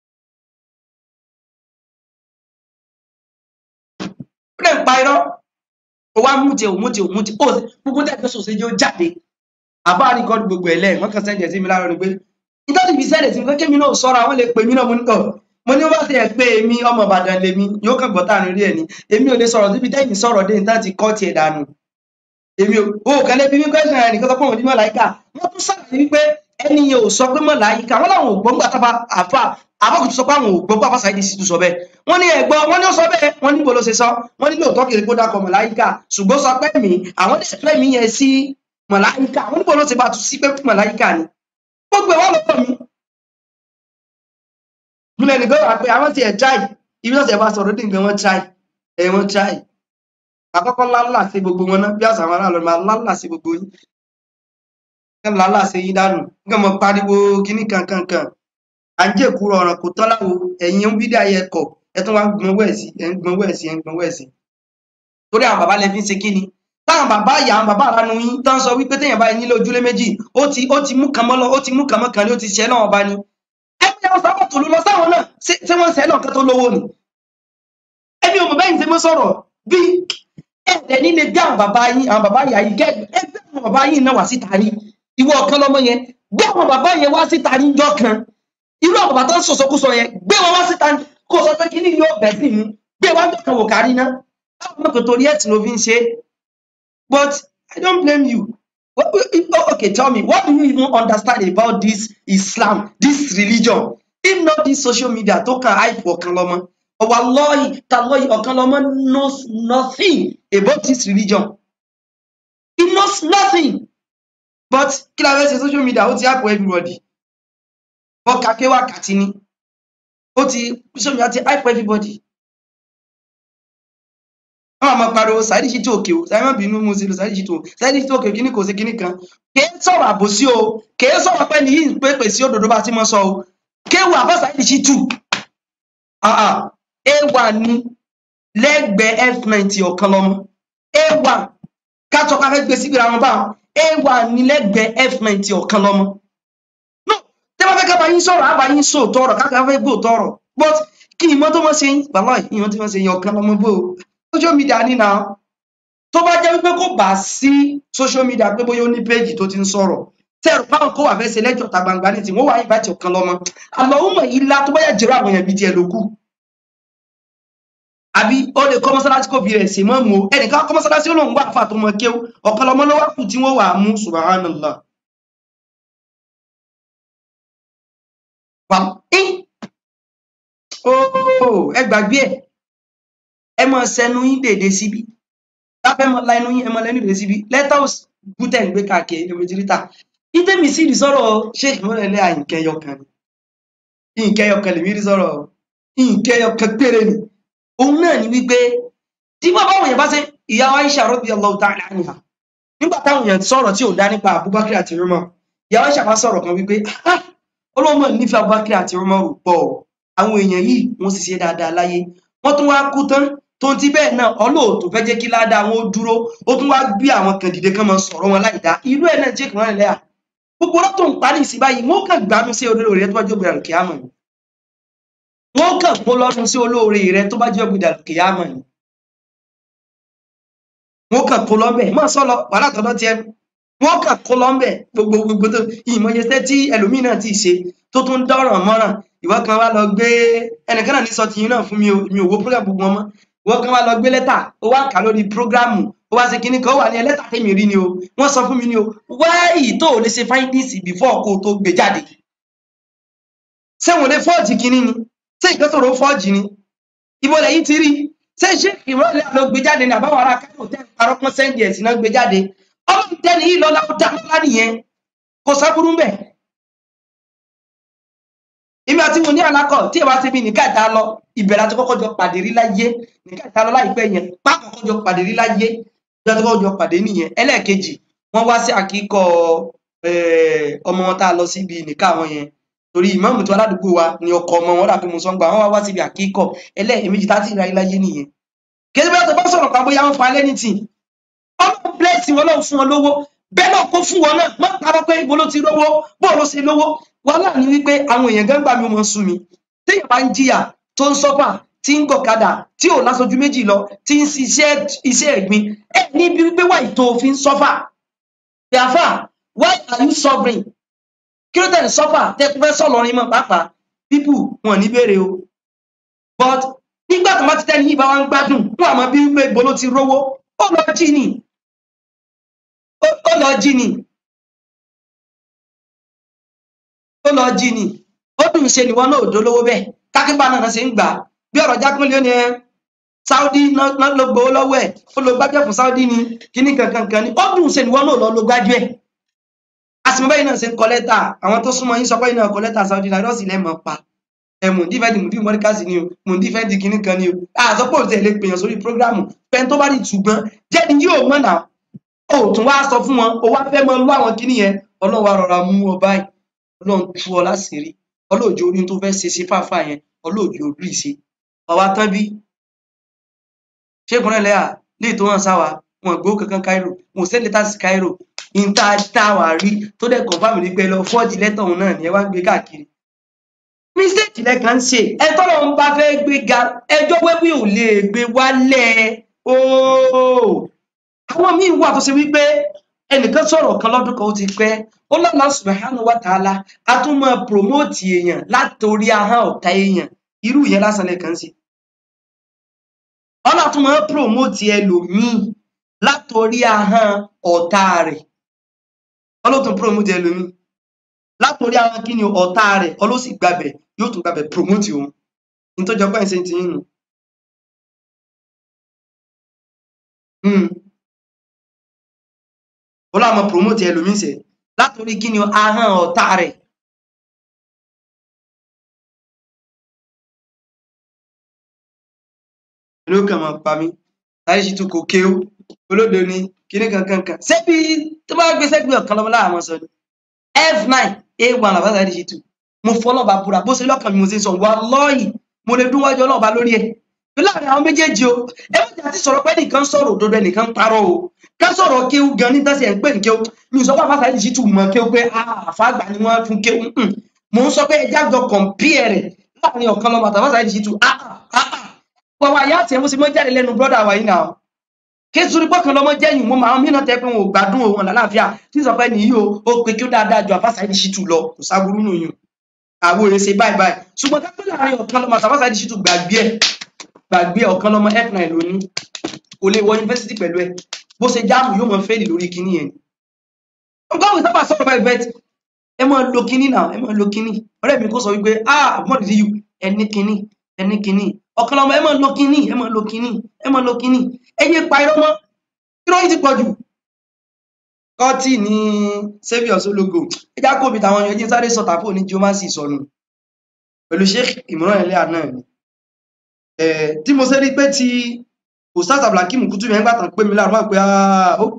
ó dẹ̀ ń pa irọ́ ó wá mú tiẹ̀ mú tiẹ̀ mú tiẹ̀ ó gbogbo tẹ̀ fẹ́ sòsè yóò jáde àbá àríkọ́ gbogbo ẹ̀ lẹ́ẹ̀ wọ́n kàn sẹ́ǹdẹ̀ sí mi láàárọ̀ ni pé nítorí ibi sẹ́ǹdẹ̀ sí mi pé kémi náà sọ́ra àwọn lè pè mí náà mo ní tọ̀ mo ní wọ́n ti ẹ̀ pé èmi ọmọ Ìbàdàn lèmi yóò kàn gbọ́ tààrin rí ẹ̀ ni èmi ò lè sọ̀rọ̀ síbi tẹ́yìn sọ̀rọ̀ dé níta ti kọ́ tiẹ̀ dànù èmi ò ó kàn lè bí mi question ẹ̀ nìkan tó pọ̀ wọ́n ní mọ̀láyíkà wọ́n tún sàlàyé wípé ẹni yẹn ò sọ pé mọ̀láyíkà wọ́n làwọn ò gbọ́ngbà tábà àfà àbọ̀kùtù sọ pé àwọn ò gbọ́ngbà fásitì àìdí sì tún sọ bẹ́ẹ̀ wọ́n ní ẹ̀gbọ́n wọ́n ní ó sọ bẹ́ẹ̀ wọ́n níbo ló ṣe sọ wọ́n ní lóòótọ́ kiri kó dákọ̀ mọ̀láyíkà ṣùgbọ́n sọ pé mi àwọn lè fẹ́ mi yẹn sí mọ̀láyíkà wọ́n níbo ló ṣe bá tu sí pé mọ̀láyíkà ni gbogbo ẹ̀ wọ́n lọ́wọ́ mi. Gúnlẹ̀ nìkan wà pé àwọn ti ẹ̀ try ibi náà ti ẹ̀ bá sọ̀rọ̀ dín nǹkan wọ́n try ẹ̀ wọ́n try àkọ́kọ́ lálà sí gbogbo wọn náà bí àṣà àwọn aráàlú máa lálà sí gbogbo yín kẹ́ lálà sí yín dànù kẹ́ mọ pariwo kíní kankankan à ń jẹ́ ìkúrọ̀ ọ̀ràn kò tán láwo ẹ̀yin ń bídà yẹ kọ̀ ẹ tún wá ń gbọ́n wẹ̀ sí ẹ̀ ń gbọ́n wẹ̀ sí ẹ̀ ń gbọ́n wẹ̀ sí torí àwọn bàbá lẹ fi ń ṣe kíni táwọn bàbá ìyá àwọn bàbá àránú yín tán sọ wípé téèyàn bá yín nílé ojúlé méjì ó ti ó ti mú kan mọ́ lọ ó ti mú kan mọ́ kan lé ó ti ṣẹ́ náà ọba ni ẹgbẹ́ àwọn sábà tó ló lọ sáwọn náà ṣé ṣé wọ́n ń ṣẹ́ náà kan tó lówó ni ẹbí ọmọ bẹ́yìn ṣe mọ́ sọ̀rọ̀ bí ẹ̀ẹ́dẹ̀ nílé bí àwọn bàbá yín àwọn bàbá ìyá yìí gẹ́ ẹgbẹ́ àwọn bàbá yín náà wá síta rí ìwọ ọ̀kan lọ́mọ yẹn gbé àwọn bàbá yẹn wá síta rí jọ kan irú àwọn bàbá tó ń sọ̀sọ́kúsọ yẹn gbé wọn wá síta kó sọ pé kíní yóò bẹ̀ sí mu gbé wọn jọ kan wò kárí ná báwo náà kò torí ẹ̀ tí ló fi ń ṣe but I don't blame you What, oh, okay tell me what do you even understand about this Islam this religion if not this social media tó kàn hype ọ̀kan lọ́mọ wallahi tallahi ọ̀kan lọ́mọ knows nothing about this religion he knows nothing but kí la fẹ́ ṣe social media ó ti hype everybody ọkà kéwàkàtí ni ó ti social media ti hype everybody wọn àmọ pariwo Saheed Shittu òkè o Saheed má bínú mo ṣe lo Saheed Shittu o Saheed Shittu òkè kíní kò sí kíní kan kèé sọ̀rọ̀ àbòsí o kèé sọ̀rọ̀ pé ní yìí ń pépè sí òdòdó bá ti mọ sọ o kéwù àbá Saheed Shittu a wà ní lẹ́gbẹ̀ẹ́ f90 ọ̀kan lọ́mọ a wà kátó ká fẹ́ gbé síbi ra wọn báwọn a wà ní lẹ́gbẹ̀ẹ́ f90 ọ̀kan lọ́mọ no tẹ́ bá fẹ́ ká bá yín sọ̀rọ̀ àbá yín sọ tọrọ káka fẹ́ gbò tọrọ but kí ìmọ̀ tó mọ̀ ṣe yín bàbá ìmọ̀ tó mọ̀ ṣe yín ọ̀kan lọ́mọ bó o social media ní na tó bá jẹ́ wípé kò bá sí social media pé bóyá ó ní péjì tó ti ń sọ̀rọ̀ tẹ́rù báwọn kó wà fẹ́ ṣe lẹ́jọ́ ta gbangba ní tí wọ́n wà yín bá ti ọ̀kan lọ́mọ àlọ́ ó mọ̀ yìí lá tó bá yà jẹ́rọ àwọn èèyàn bíi tiẹ̀ ló kù àbí ó lè kọ́ mọ́sálásí kò fi rẹ̀ sí mọ́ mu o ẹnìkan kọ́ mọ́sálásí ó lòun wà fà tó mọ kéwú ọ̀kan lọ́mọ ló wà kù tí wọ́n wà á mú subhanallah. Wà í ooo ẹ gbàgbé ẹ ẹ mọ sẹnu yín dèdè síbi lábẹ́ mọ la ẹnu yín ẹ mọ lẹ́nu dèdè síbi lẹ́tà gútẹ̀ ń gbé káàkiri ẹ̀mí tìrítà ìtẹ̀mí sí ìsọ̀rọ̀ sheikh mọ́lẹ́lẹ́ àyìnkẹ́yọkan ni ìkẹyọkan lèmi rí sọ̀rọ̀ ìkẹyọkan péré ni òun náà ni wípé tí bàbá àwọn èèyàn bá ṣe ìyá wa Aisha radiyallahu ta'ala anha nígbà táwọn èèyàn sọ̀rọ̀ tí ò dá nípa Abubakar àti Umar ìyá wa Aisha bá sọ̀rọ̀ kan wípé ah olóòmọ nífẹ̀ẹ́ Abubakar àti Umar pọ̀ àwọn èèyàn yìí wọ́n sì ṣe dáadáa láyé wọ́n tún wá kú tán tó ti bẹ́ẹ̀ náà ọlọ́ọ̀tò fẹ́ jẹ́ kí ládàá wọn ó dúró ó tún wá gbé àwọn kan dìde kán máa sọ̀rọ̀ wọn láì dá irú ẹ̀ náà jẹ́ kí wọ́n rìn lẹ́yà gbogbo ọlọ́tò ń parí sí báyìí wọ́n kàn gbánú sí olóore rẹ tó bá jẹ́ ògbìdà kìámọ̀ ni wọ́n kàn kó lọ́nu sí olóore rẹ tó bá jẹ́ ògbìdà kìámọ̀ ni wọ́n kàn kó lọ́bẹ̀ mọ́ sọ́lọ wàhálà tọ́dọ́ tiẹ̀ wọ́n kàn kó lọ́bẹ̀ gbogbo gbogbo tó ìmọ̀yẹsẹ́ tí ẹlòmíì náà ti ṣe tó tún dọ́ràn mọ́ràn ìwọ kan wá lọ gbé ẹnìkan náà ní sọ tìyín náà fún mi o mi ò wo program gbogbo wọn mọ́ ìwọ kan wá lọ gbé lẹ́tà ó wá kà lórí prógrámù ó wá ṣe kinní kan ó wà ní lẹ́tà tèmi rí ni o wọ́n sọ fún mi ni o wáyì tó o lè ṣe findings before kó o tó gbé jáde ṣé wọn lè fọ́ọ̀jì kinní ni ṣé ìkan sọ̀rọ̀ fọ́ọ̀jì ni ibo lẹ́yìn ti rí ṣé ṣé ìrọ̀lẹ́ lọ gbé jáde ní àbáwọ̀ ara kẹ́kọ̀ọ́ tẹ́ parọ́ pọ́n sẹ́ndì ẹ̀sìn náà gbé jáde ọlọ́run tẹ́ni yìí lọ́lá ó dá lọ́lá nìyẹn kò sábúrú mbẹ̀ èmi àti mo ní àlákọ̀ tí ìwà ti bí nìka ìta lọ ìbẹ̀rẹ̀ àti kọ́kọ́ jọ pàdé rí láyé nìka ìta lọ láìpẹ́ yẹn pákọ̀kọ́ jọ pàdé rí láyé ìjọ tó kọ́kọ́ jọ pàdé nìyẹn ẹlẹ́ẹ̀kejì wọ́n wá sí àkíkọ́ ọmọ wọn tá a lọ síbi nìka wọn yẹn torí ìmáàmù tó aládùúgbò wa ni ọkọ ọmọ wọn dàbí mo sọ ń gbà wọn wá wá síbi àkíkọ́ ẹlẹ́ẹ̀mejì tá a ti rí láyé nìyẹn kí bá tó bá sọ̀rọ̀ pa bóyá wọn pa lẹ́ni tì ọlọ́run bless wọn lọ́run fún wọn lówó bẹ́ẹ̀ náà kó fún wọn náà má parọ́ pé ibo ló ti rówó bó ló ṣe lówó wàhálà ni wípé àwọn èèyàn gángbà mi ò mọ sú mi téèyàn bá ń jìyà tó ń sọ́fà tí ń gọ̀kadà tí ò lásojú méjì lọ tí ń ṣiṣẹ́ iṣẹ́ ẹ̀gbin ẹ níbi wípé wà ìtò òfin sọ́fà yàfà why are you suffering kí ló tẹ̀lé sọ́fà tẹ́kú fẹ́ sọ̀lọ́rin mọ́ pàápàá people wọn ní béèrè o but nígbà tó má ti tẹ́ni yìí bá wá ń gbádùn wọn àmọ́ bí wípé ibo ló ti rówó ó lọ jí ni ó lọ jí ni ó lọ jí ni ó dùn ṣe nìwọ náà òdó lówó bẹ́ẹ̀ kákínbá náà ṣe ń gbà bí ọ̀rọ̀ jákúnlé ó ní ẹ Saudi náà ló gbowó lọ́wọ́ ẹ̀ ó lo gbájúẹ̀ fún Saudi ni kíní kankan ni ó dùn ṣe nìwọ náà lọ lo gbájúẹ̀ àsìmọ́ bẹ́ẹ̀ náà ṣe ń kọ lẹ́tà àwọn tó súnmọ́ yín sọ pé náà kọ lẹ́tà Saudi náà rọ́ọ̀sì lẹ́mọ̀ pa ẹ mò ń dífẹ́ǹdì mùdí mọ́ríkàsì ni o mò ń dífẹ́ǹdì kinní kan ni o àtọ́pọ̀ òtẹ̀ lè pèèyàn sórí prógrámù pẹ́ẹ́n tó bá rí ṣùgbọ́n jẹ́ni yóò mọ̀ náà ó tún wá sọ fún wọn ó wá fẹ́ mọ lú àwọn kinní yẹn ọlọ́run wa rọra mú ọ báyìí ọlọ́run tú ọ láṣìírí ọlọ́òjò orí tó fẹ́ ṣe sí fáfá yẹn ọlọ́òjò orí ṣe ọwá tán bí ṣégun náà lẹ́yà lè tó hàn sáwa wọn gbó kankan Cairo wọn ò sẹ́ni tàṣí Cairo ìta táwa rí tó dẹ̀ kọ̀ǹfàmù ní pé lọ fọ́ọ̀dì lẹ́tọ̀ òun náà ni ẹ wá gbé káàkiri mistake lẹ́kan ń ṣe ẹ tọ́lọ̀ ń bá fẹ́ gbé ga ẹjọ́ wẹ́wí ò lè gbé wálẹ̀ ooo àwọn míì wà tó ṣe wípé ẹnìkan sọ̀rọ̀ kan lọ́dún kan ó ti pẹ́ ó lọ́nà subhanahu wa ta'ala a tún máa promote èèyàn látòrí ahọ́n ọ̀tá èèyàn irú ìyẹn lásán lẹ́kan sí ọlá tún máa promote ẹlòmíì látòrí ahọ́n ọ̀tá rẹ̀ ọlọ́tún promote ẹlòmíì látòrí ahọ́n kí ni ọ̀tá rẹ̀ ọlọ́sì gbàbẹ̀ yóò tún gbàbẹ̀ promote òun nítorí ọgbọ́n ìṣe ti yín nù. Hmm ọlọ́run máa promote ẹlòmíì sẹ̀ látòrí kí ni ahọ́n ọ̀tá rẹ̀ ló kàn máa pa mí láyé sí tún kò kéwú olódo ni kíní kankan kan ṣebí tó bá gbé sẹ́gbẹ̀ẹ́ ọ̀kan lọ́mọ láàmú sọ ni f9 a1 làbáṣà láyé sí tún mo fọlọ́ba búra bó ṣe lọ́kàn mi mo ṣe ń sọ wàlọ́ọ̀yì mo lè dún wájú ọlọ́ọ̀ba lórí ẹ̀ láàrin àwọn méjèèjì o ẹ má jà ti sọ̀rọ̀ pé ẹnìkan sọ̀rọ̀ òdodo ẹnìkan parọ́ o ká sọ̀rọ̀ kéwú gan ní tẹ́sí ẹ̀ ń pè ní kéwú mi ò sọ pé àfáàsà yìí sì tù mọ́ kéwú pé àfáàgbà ni wọ́n fún kéwú mm. mò ń sọ pé ẹja jọ kọ̀m̀pìẹ̀ rẹ̀ láàrin ọ̀kan lọ́mọ àtàfáàsà yìí sì tù wàwà ìyá àti ẹ̀mú sí mọ́ jáde lẹ́nu brọ́dà wa yìí náà kéṣùrí pọ́kàn lọ́mọ jẹ́yìn mo máa ń mìíràn tẹ́ pé wọn ò gbádùn òun lálàáfíà tí sọ pé nìyí o ó pe kí ó dáadáa ju àfáàsà yìí sì tù lọ kò sáburú nù yùn àwọn òye ṣe báyìí báyìí ṣùgbọ́n ká pé láàrin ọ̀kan lọ́mọ àtàfáàsà yìí sì tù gbàgbé ẹ̀ gbàgbé ọ̀kan lọ́mọ f9 lónìí kò lè wọ yunifásitì pẹ̀lú ẹ bó ṣe jáàmù yóò mọ fẹ́ẹ̀lì lórí kinní yẹn nǹkan òwe sábà sọ̀rọ̀ báyìí bẹ́ẹ̀ ẹ máa lo kinní náà ẹ máa lo kinní ọ̀rẹ́ mi kò sọ wípé ah mọ̀ dídí yù ẹni kinní ẹni kinní ọ̀kan lọ́mọ ẹ máa lo kinní ẹ máa lo kinní ẹ máa lo kinní ẹ yé pa irọ́ mọ́ irọ́ yìí ti pọ̀ jù kọ́tì ní saviour sologo ẹ já kóbi tàwọn èèyàn jí sáré sọ̀tà fún ní geomancy sọnù pẹ̀lú sheikh Imran Eleha náà ni tí mo ṣe rí pé ti ustaz abdulhakeem kutu yẹn gbàtàn pé mi láàrú máa pé ah ok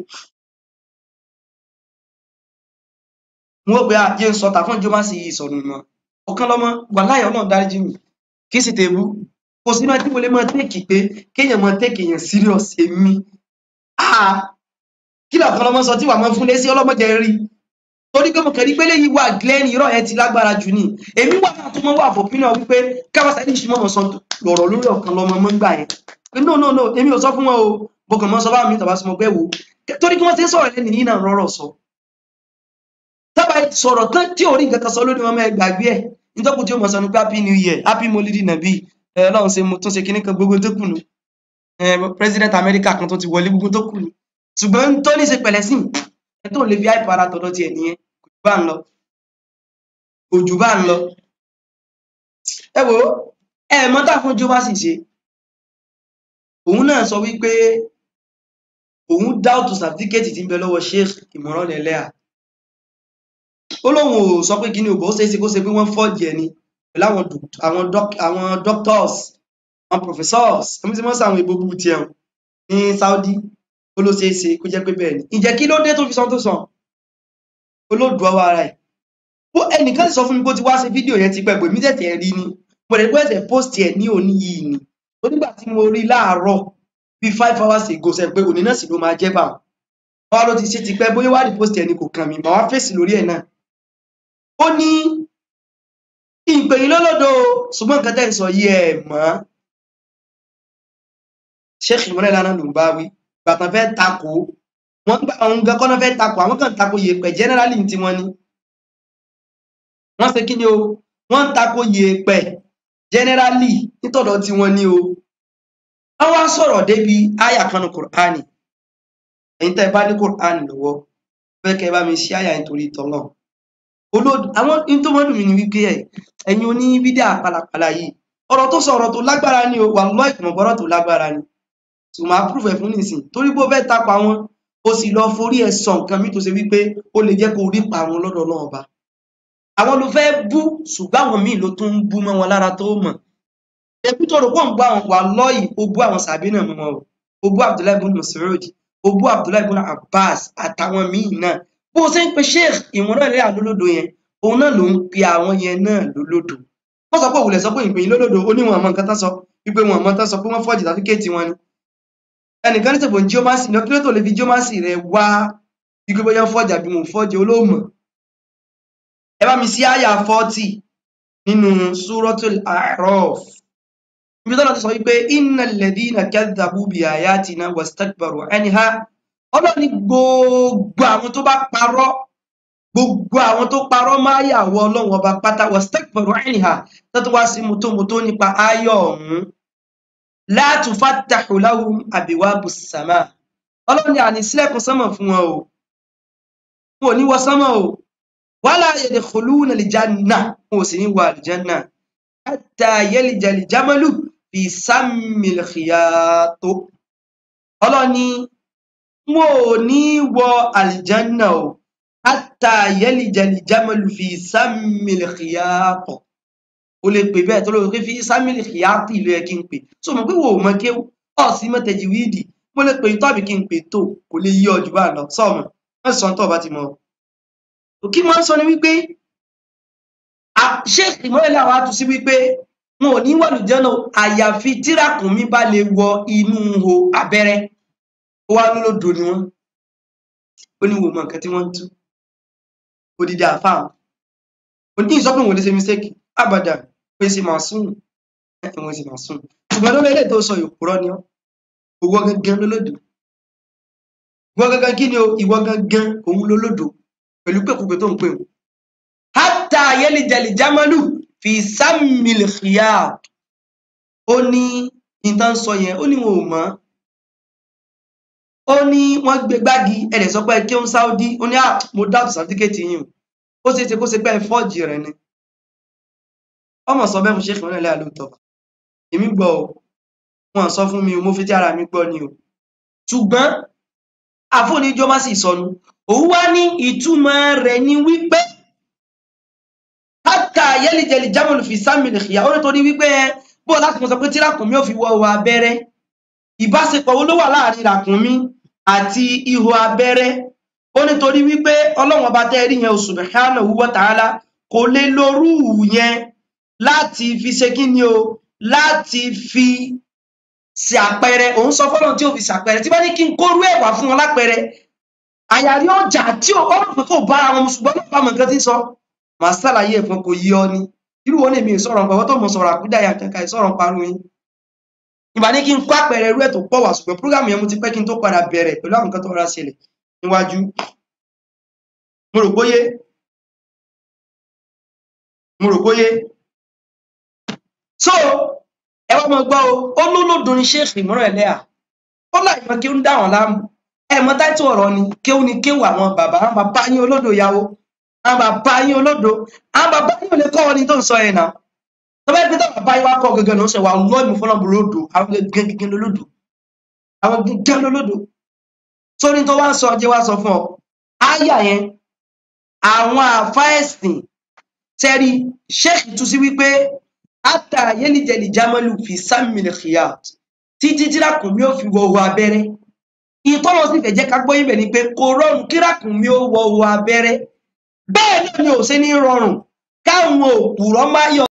wọn ò pé àjẹ ń sọ tàfún ìjọba sí ìsọnù náà ọ̀kan lọ́mọ wà láyé Ọlọ́run dáríjì mi kí sì tèbú kò sí máa tí mo lè máa tẹ́kì pé kéèyàn máa tẹ́kì èèyàn serious èmi ah kí lọ́kàn lọ́mọ sọ tí wà máa fún lé sí ọlọ́mọdé rí torí pé mo kàn rí pé léyìí wà glenn irọ́ yẹn ti lágbára jù ní èmi wà náà tó mọ́ wà fò pínà wípé káwáṣá ní ìṣúná mọ̀ sọ lọ̀rọ̀ lórí ọ̀kan lọ́mọ mọ́ gbà yẹn pé no no no èmi ò sọ fún wọn o mo kàn mọ́ sọ bá mi tàbá sọ mọ́ pé wò torí kí wọ́n ti ń sọ̀rọ̀ lẹ́nu yìí náà rọ́rọ̀ sọ tábà sọ̀rọ̀ tán tí ò rí nǹkan kan sọ lórí wọn mẹ́ gbàgbé ẹ̀ nítorí tí ó mọ̀ sọ ní pé happy new year happy molidi nàbí ẹ ọlọ́run ṣe mo tún ṣe kíní kan gbogbo tó kù nù ẹ president America kan tó ti wọlé gbogbo tó kù nù ṣùgbọ́n tó ní ṣe pẹ̀lẹ́ sí ẹ tó lè fi àìpọ̀ ara tọ̀dọ̀ tiẹ̀ nìyẹn bá ń lọ òjò bá ń lọ ẹ wò ẹ mọ̀ tá fún jọba sì ṣe òun náà sọ wípé òun dáùtù sàtífíkẹ́tì tí ń bẹ lọ́wọ́ Sheikh Imran Eleha ó lóun ò sọ pé kíní òbò ó ṣeéṣe kó ṣe pé wọ́n fọ́ọ̀dì ẹni pẹ̀lú àwọn àwọn doctors àwọn professors ẹmí tí wọ́n sàwọn ìbò búbu tiẹ̀ ní Saudi ó ló ṣeéṣe kó jẹ́ pé bẹ́ẹ̀ ni ìjẹ́ kí ló dé tó fi sọ tó sàn olóòdù ọwọ́ ara ẹ̀ bó ẹnìkan sọ fún mi bó ti wá ṣe fídíò yẹn ti pẹ́ pé mí tẹ̀tẹ̀ rí ni mo lè gbọ́ ẹ̀sẹ̀ post ẹ̀ ní òní yìí ni tó nígbà tí mo rí láàárọ̀ bíi five hours ago sẹ́ pé òní náà sì ló máa jẹ́ bá wọn ló ti ṣe ti pẹ́ bóyá wá rí post ẹ̀ ni kò kàn mí mà wá fèsì lórí ẹ̀ náà ó ní ìpè yín lọ́lọ́dọ̀ ṣùgbọ́n nǹkan tẹ́ ń sọ yìí ẹ̀ mọ́ Sheikh Imran Eleha ló ń bá wí gbàtàn fẹ́ takò wọ́n gbà àwọn gan kọ́nà fẹ́ takò àwọn kan takò yèèpẹ̀ generally tí wọ́n ní wọ́n ṣe kí ni o wọ́n ń takò yèèpẹ̀ generally nítọ̀dọ̀ tí wọ́n ní o wọ́n wá sọ̀rọ̀ débi àyà kanu kùránì ẹ̀yin tẹ́ ẹ bá ní kùránì lọ́wọ́ fẹ́ kẹ́ ẹ bá mi ṣí àyà nítorí tọ́lọ̀ olódù àwọn tó mọ́ dùn mí ni wípé ẹ̀ ẹ̀yin oní bídà pàlàpàlà yìí ọ̀rọ̀ tó sọ ọ̀rọ̀ tó lágbára ni o wà lọ́ ìkùnmọ̀gbọ́rọ̀ tó lágbára ni tó máa prove ẹ̀ fún nìsín torí bó fẹ́ tapà wọn ó sì lọ forí ẹ̀ sọ nǹkan mi tó ṣe wípé ó lè jẹ́ kó rí pa àwọn lọ́dọ̀ náà ọba àwọn ló fẹ́ bú ṣùgbọ́n àwọn míì ló tún ń bú mọ́ wọn lára tó mọ̀ ebi tó rò pọ̀ ń bú àwọn wà lọ́yìí ó bú àwọn sàbí náà mọ́ wọn o ó bú abdullahi ibn mas'ud ó bú abdullahi ibn abbas àtàwọn míì náà bó o ṣe ń pe sheikh ìmúràn rẹ̀ àlólódò yẹn òun náà ló ń pe àwọn yẹn náà lólódò wọ́n sọ pé òwúlẹ̀ sọ pé ìpín lólódò ó ní wọn àmọ́ nǹkan tán sọ wípé wọn àmọ́ tán sọ pé wọ́n fọ́ọ̀jì tàfíkẹ́ẹ̀tì wọn ni ẹnìkan ní tèbò geomancy ní ọkùnrin tó lè fi geomancy rẹ wá wípé bóyá fọ́ọ̀jì àbí wọn ò fọ́ọ̀jì olóòmọ̀ ẹ bá mi sí àyà 40 nínú suratul a'raf ibi tọ́lá ti sọ wípé innal ladhina kadhabu bi ayatina wastakbaru anha ọlọ́ni gbogbo àwọn tó bá parọ́ gbogbo àwọn tó parọ́ máa yàwó ọlọ́run ọba pátá wastakbaru anha tó tó wá sí mọ́tòmọ́tò nípa ayọ̀ ọ̀hún la tufattahu lahum abwabu sama ọlọ́ni àní sílẹ̀kùn sánmọ̀ fún wọn o wọn ò ní wọ sánmọ̀ o wala yadkhuluna aljanna wọn ò sì ní wọ aljanna hatta yalija aljamalu fi sammil khiyato ọlọ́ni wọn ò ní wọ aljanna o hatta yalija aljamalu fi sammil khiyato o lè pè bẹ́ẹ̀ tó lórí pé fi sammil khiyato ìlú ẹ kí n pè so mo pé wo ò mọ kéwù ọ̀ sí mọ́ tajwidi mo lè pè tọ́bí kí n pè tó kò lè yí ọjọ́ bá lọ sọ́ọ̀mù wọ́n sọ tó bá ti mọ̀ òkí wọ́n sọ ni wípé sheikh ìmọ̀lẹ́lẹ́ àwọn àtúnṣí wípé wọn ò ní wọ̀lù jẹ́nà àyàfi tírákùnmí bá lè wọ inú ihò abẹ́rẹ́ ó wá lólódò ni wọ́n ó ní wò mọ̀ nǹkan tí wọ́n ń tú odidi àfáà òní ìsọpọ̀ wọn lè ṣe mistake abàdà pé ṣe máa sùn ẹ̀wọ̀n ṣe máa sùn ṣùgbọ́n lórí ilé tó sọ ìpòrọ́ ni ọ́ owó gangan lólódò ìwọ gangan kí ni o ìwọ gangan òun lólódò pẹ̀lú pẹ̀kúpẹ tó ń pè wọn hátà ayélujára jámánù fi sámìlì xìyà ó ní ìtàn sọ yẹn ó ní wọn ò mọ̀ ó ní wọ́n gbé gbági ẹ̀rẹ̀ sọ pé kí ó ń sáúdí ó ní à mo dáàbò sàtífíkẹ́tì yìí ó ṣeé ṣe kó ṣe pé fọ́ọ̀jì rẹ̀ ni ọmọ sọ bẹ́ẹ̀ fún ṣéèkì wọn lẹ́yà lóòótọ́ èmi gbọ́ ọ wọn sọ fún mi o mo fi tí ara mi gbọ́ ni o ṣùgbọ́n àfóníjọ má sì sọnù òun wá ní ìtumọ̀ rẹ̀ ni wípé hátà yẹ́lìjẹ̀lì jámọ̀lù fi sámìlì ìyá ó nítorí wípé bó láti mọ̀ sọ pé tí ràkùnmí ò fi wọ ihò abẹ́rẹ́ ìbáṣepọ̀ wo ló wà láàrin ràkùnmí àti ihò abẹ́rẹ́ ó nítorí wípé ọlọ́wọ́n bá tẹ́ rí yẹn subhanahu wa ta'ala kò lè lórú yẹn láti fi ṣe kí ni o láti fi ṣe àpẹẹrẹ òun sọ fọlọ́n tí ò fi ṣàpẹẹrẹ tí bá ní kí n kórú ẹ̀wà fún wọn lápẹẹrẹ àyàrí ọjà tí ó ọ̀rọ̀ pé kò bá àwọn ṣùgbọ́n náà bá mọ̀ nǹkan tí ń sọ màá ṣàlàyé ẹ̀fọn kò yí ọ ni irú wọn lèmi sọ̀rọ̀ nǹkan tó mọ̀ sọ̀rọ̀ àkúdà yà kankan ìsọ̀rọ̀ parun yín ìbá ní kí n kó àpẹẹrẹ irú ẹ̀ tó pọ̀ wá ṣùgbọ́n púrógàmù yẹn mo ti pẹ́ kí n tó padà bẹ̀rẹ̀ pẹ̀lú àwọn nǹkan tó rà ṣẹlẹ̀ níwájú mo rò bóyé mo rò bóyé so ẹ wá mọ gbọ́ o ó lólódò ní ṣéèkì ìmúràn ẹlẹ́à ó láì mọ kí ó ń dá wọn láàmú ẹ mọ táìtù ọ̀rọ̀ ni kéwù ni kéwù àwọn bàbá àwọn bàbá yín olódò yàwó àwọn bàbá yín olódò àwọn bàbá yín ò lè kọ́ ọ ní tó ń sọ yẹn náà tọ́ba ẹgbẹ́ táwọn bàbá yín wá kọ́ gẹ́gẹ́ ló ń sọ wà lọ́ọ̀mù fọlọ́bù lódò àwọn gẹ́gẹ́ gẹ́gẹ́ lólódò àwọn gẹ́gẹ́ lólódò sórí tó wá ń sọ jẹ́ wá sọ fún ọ áyà yẹn àwọn àfa ẹ̀sìn tẹ́rí ṣéèkì tú sí wípé ata yẹlijẹli jamalu fi sámìlì khiyat títí tírákùnmí ò fi wọ owó abẹ́rẹ́ ìtọ́nà sì fẹ́ jẹ́ ká gbọ́ ibẹ̀ ni pé kò rọrùn kírákùnmí ó wọ owó abẹ́rẹ́ bẹ́ẹ̀ náà ni ò ṣe ní rọrùn káwọn òpùrọ́ má yọ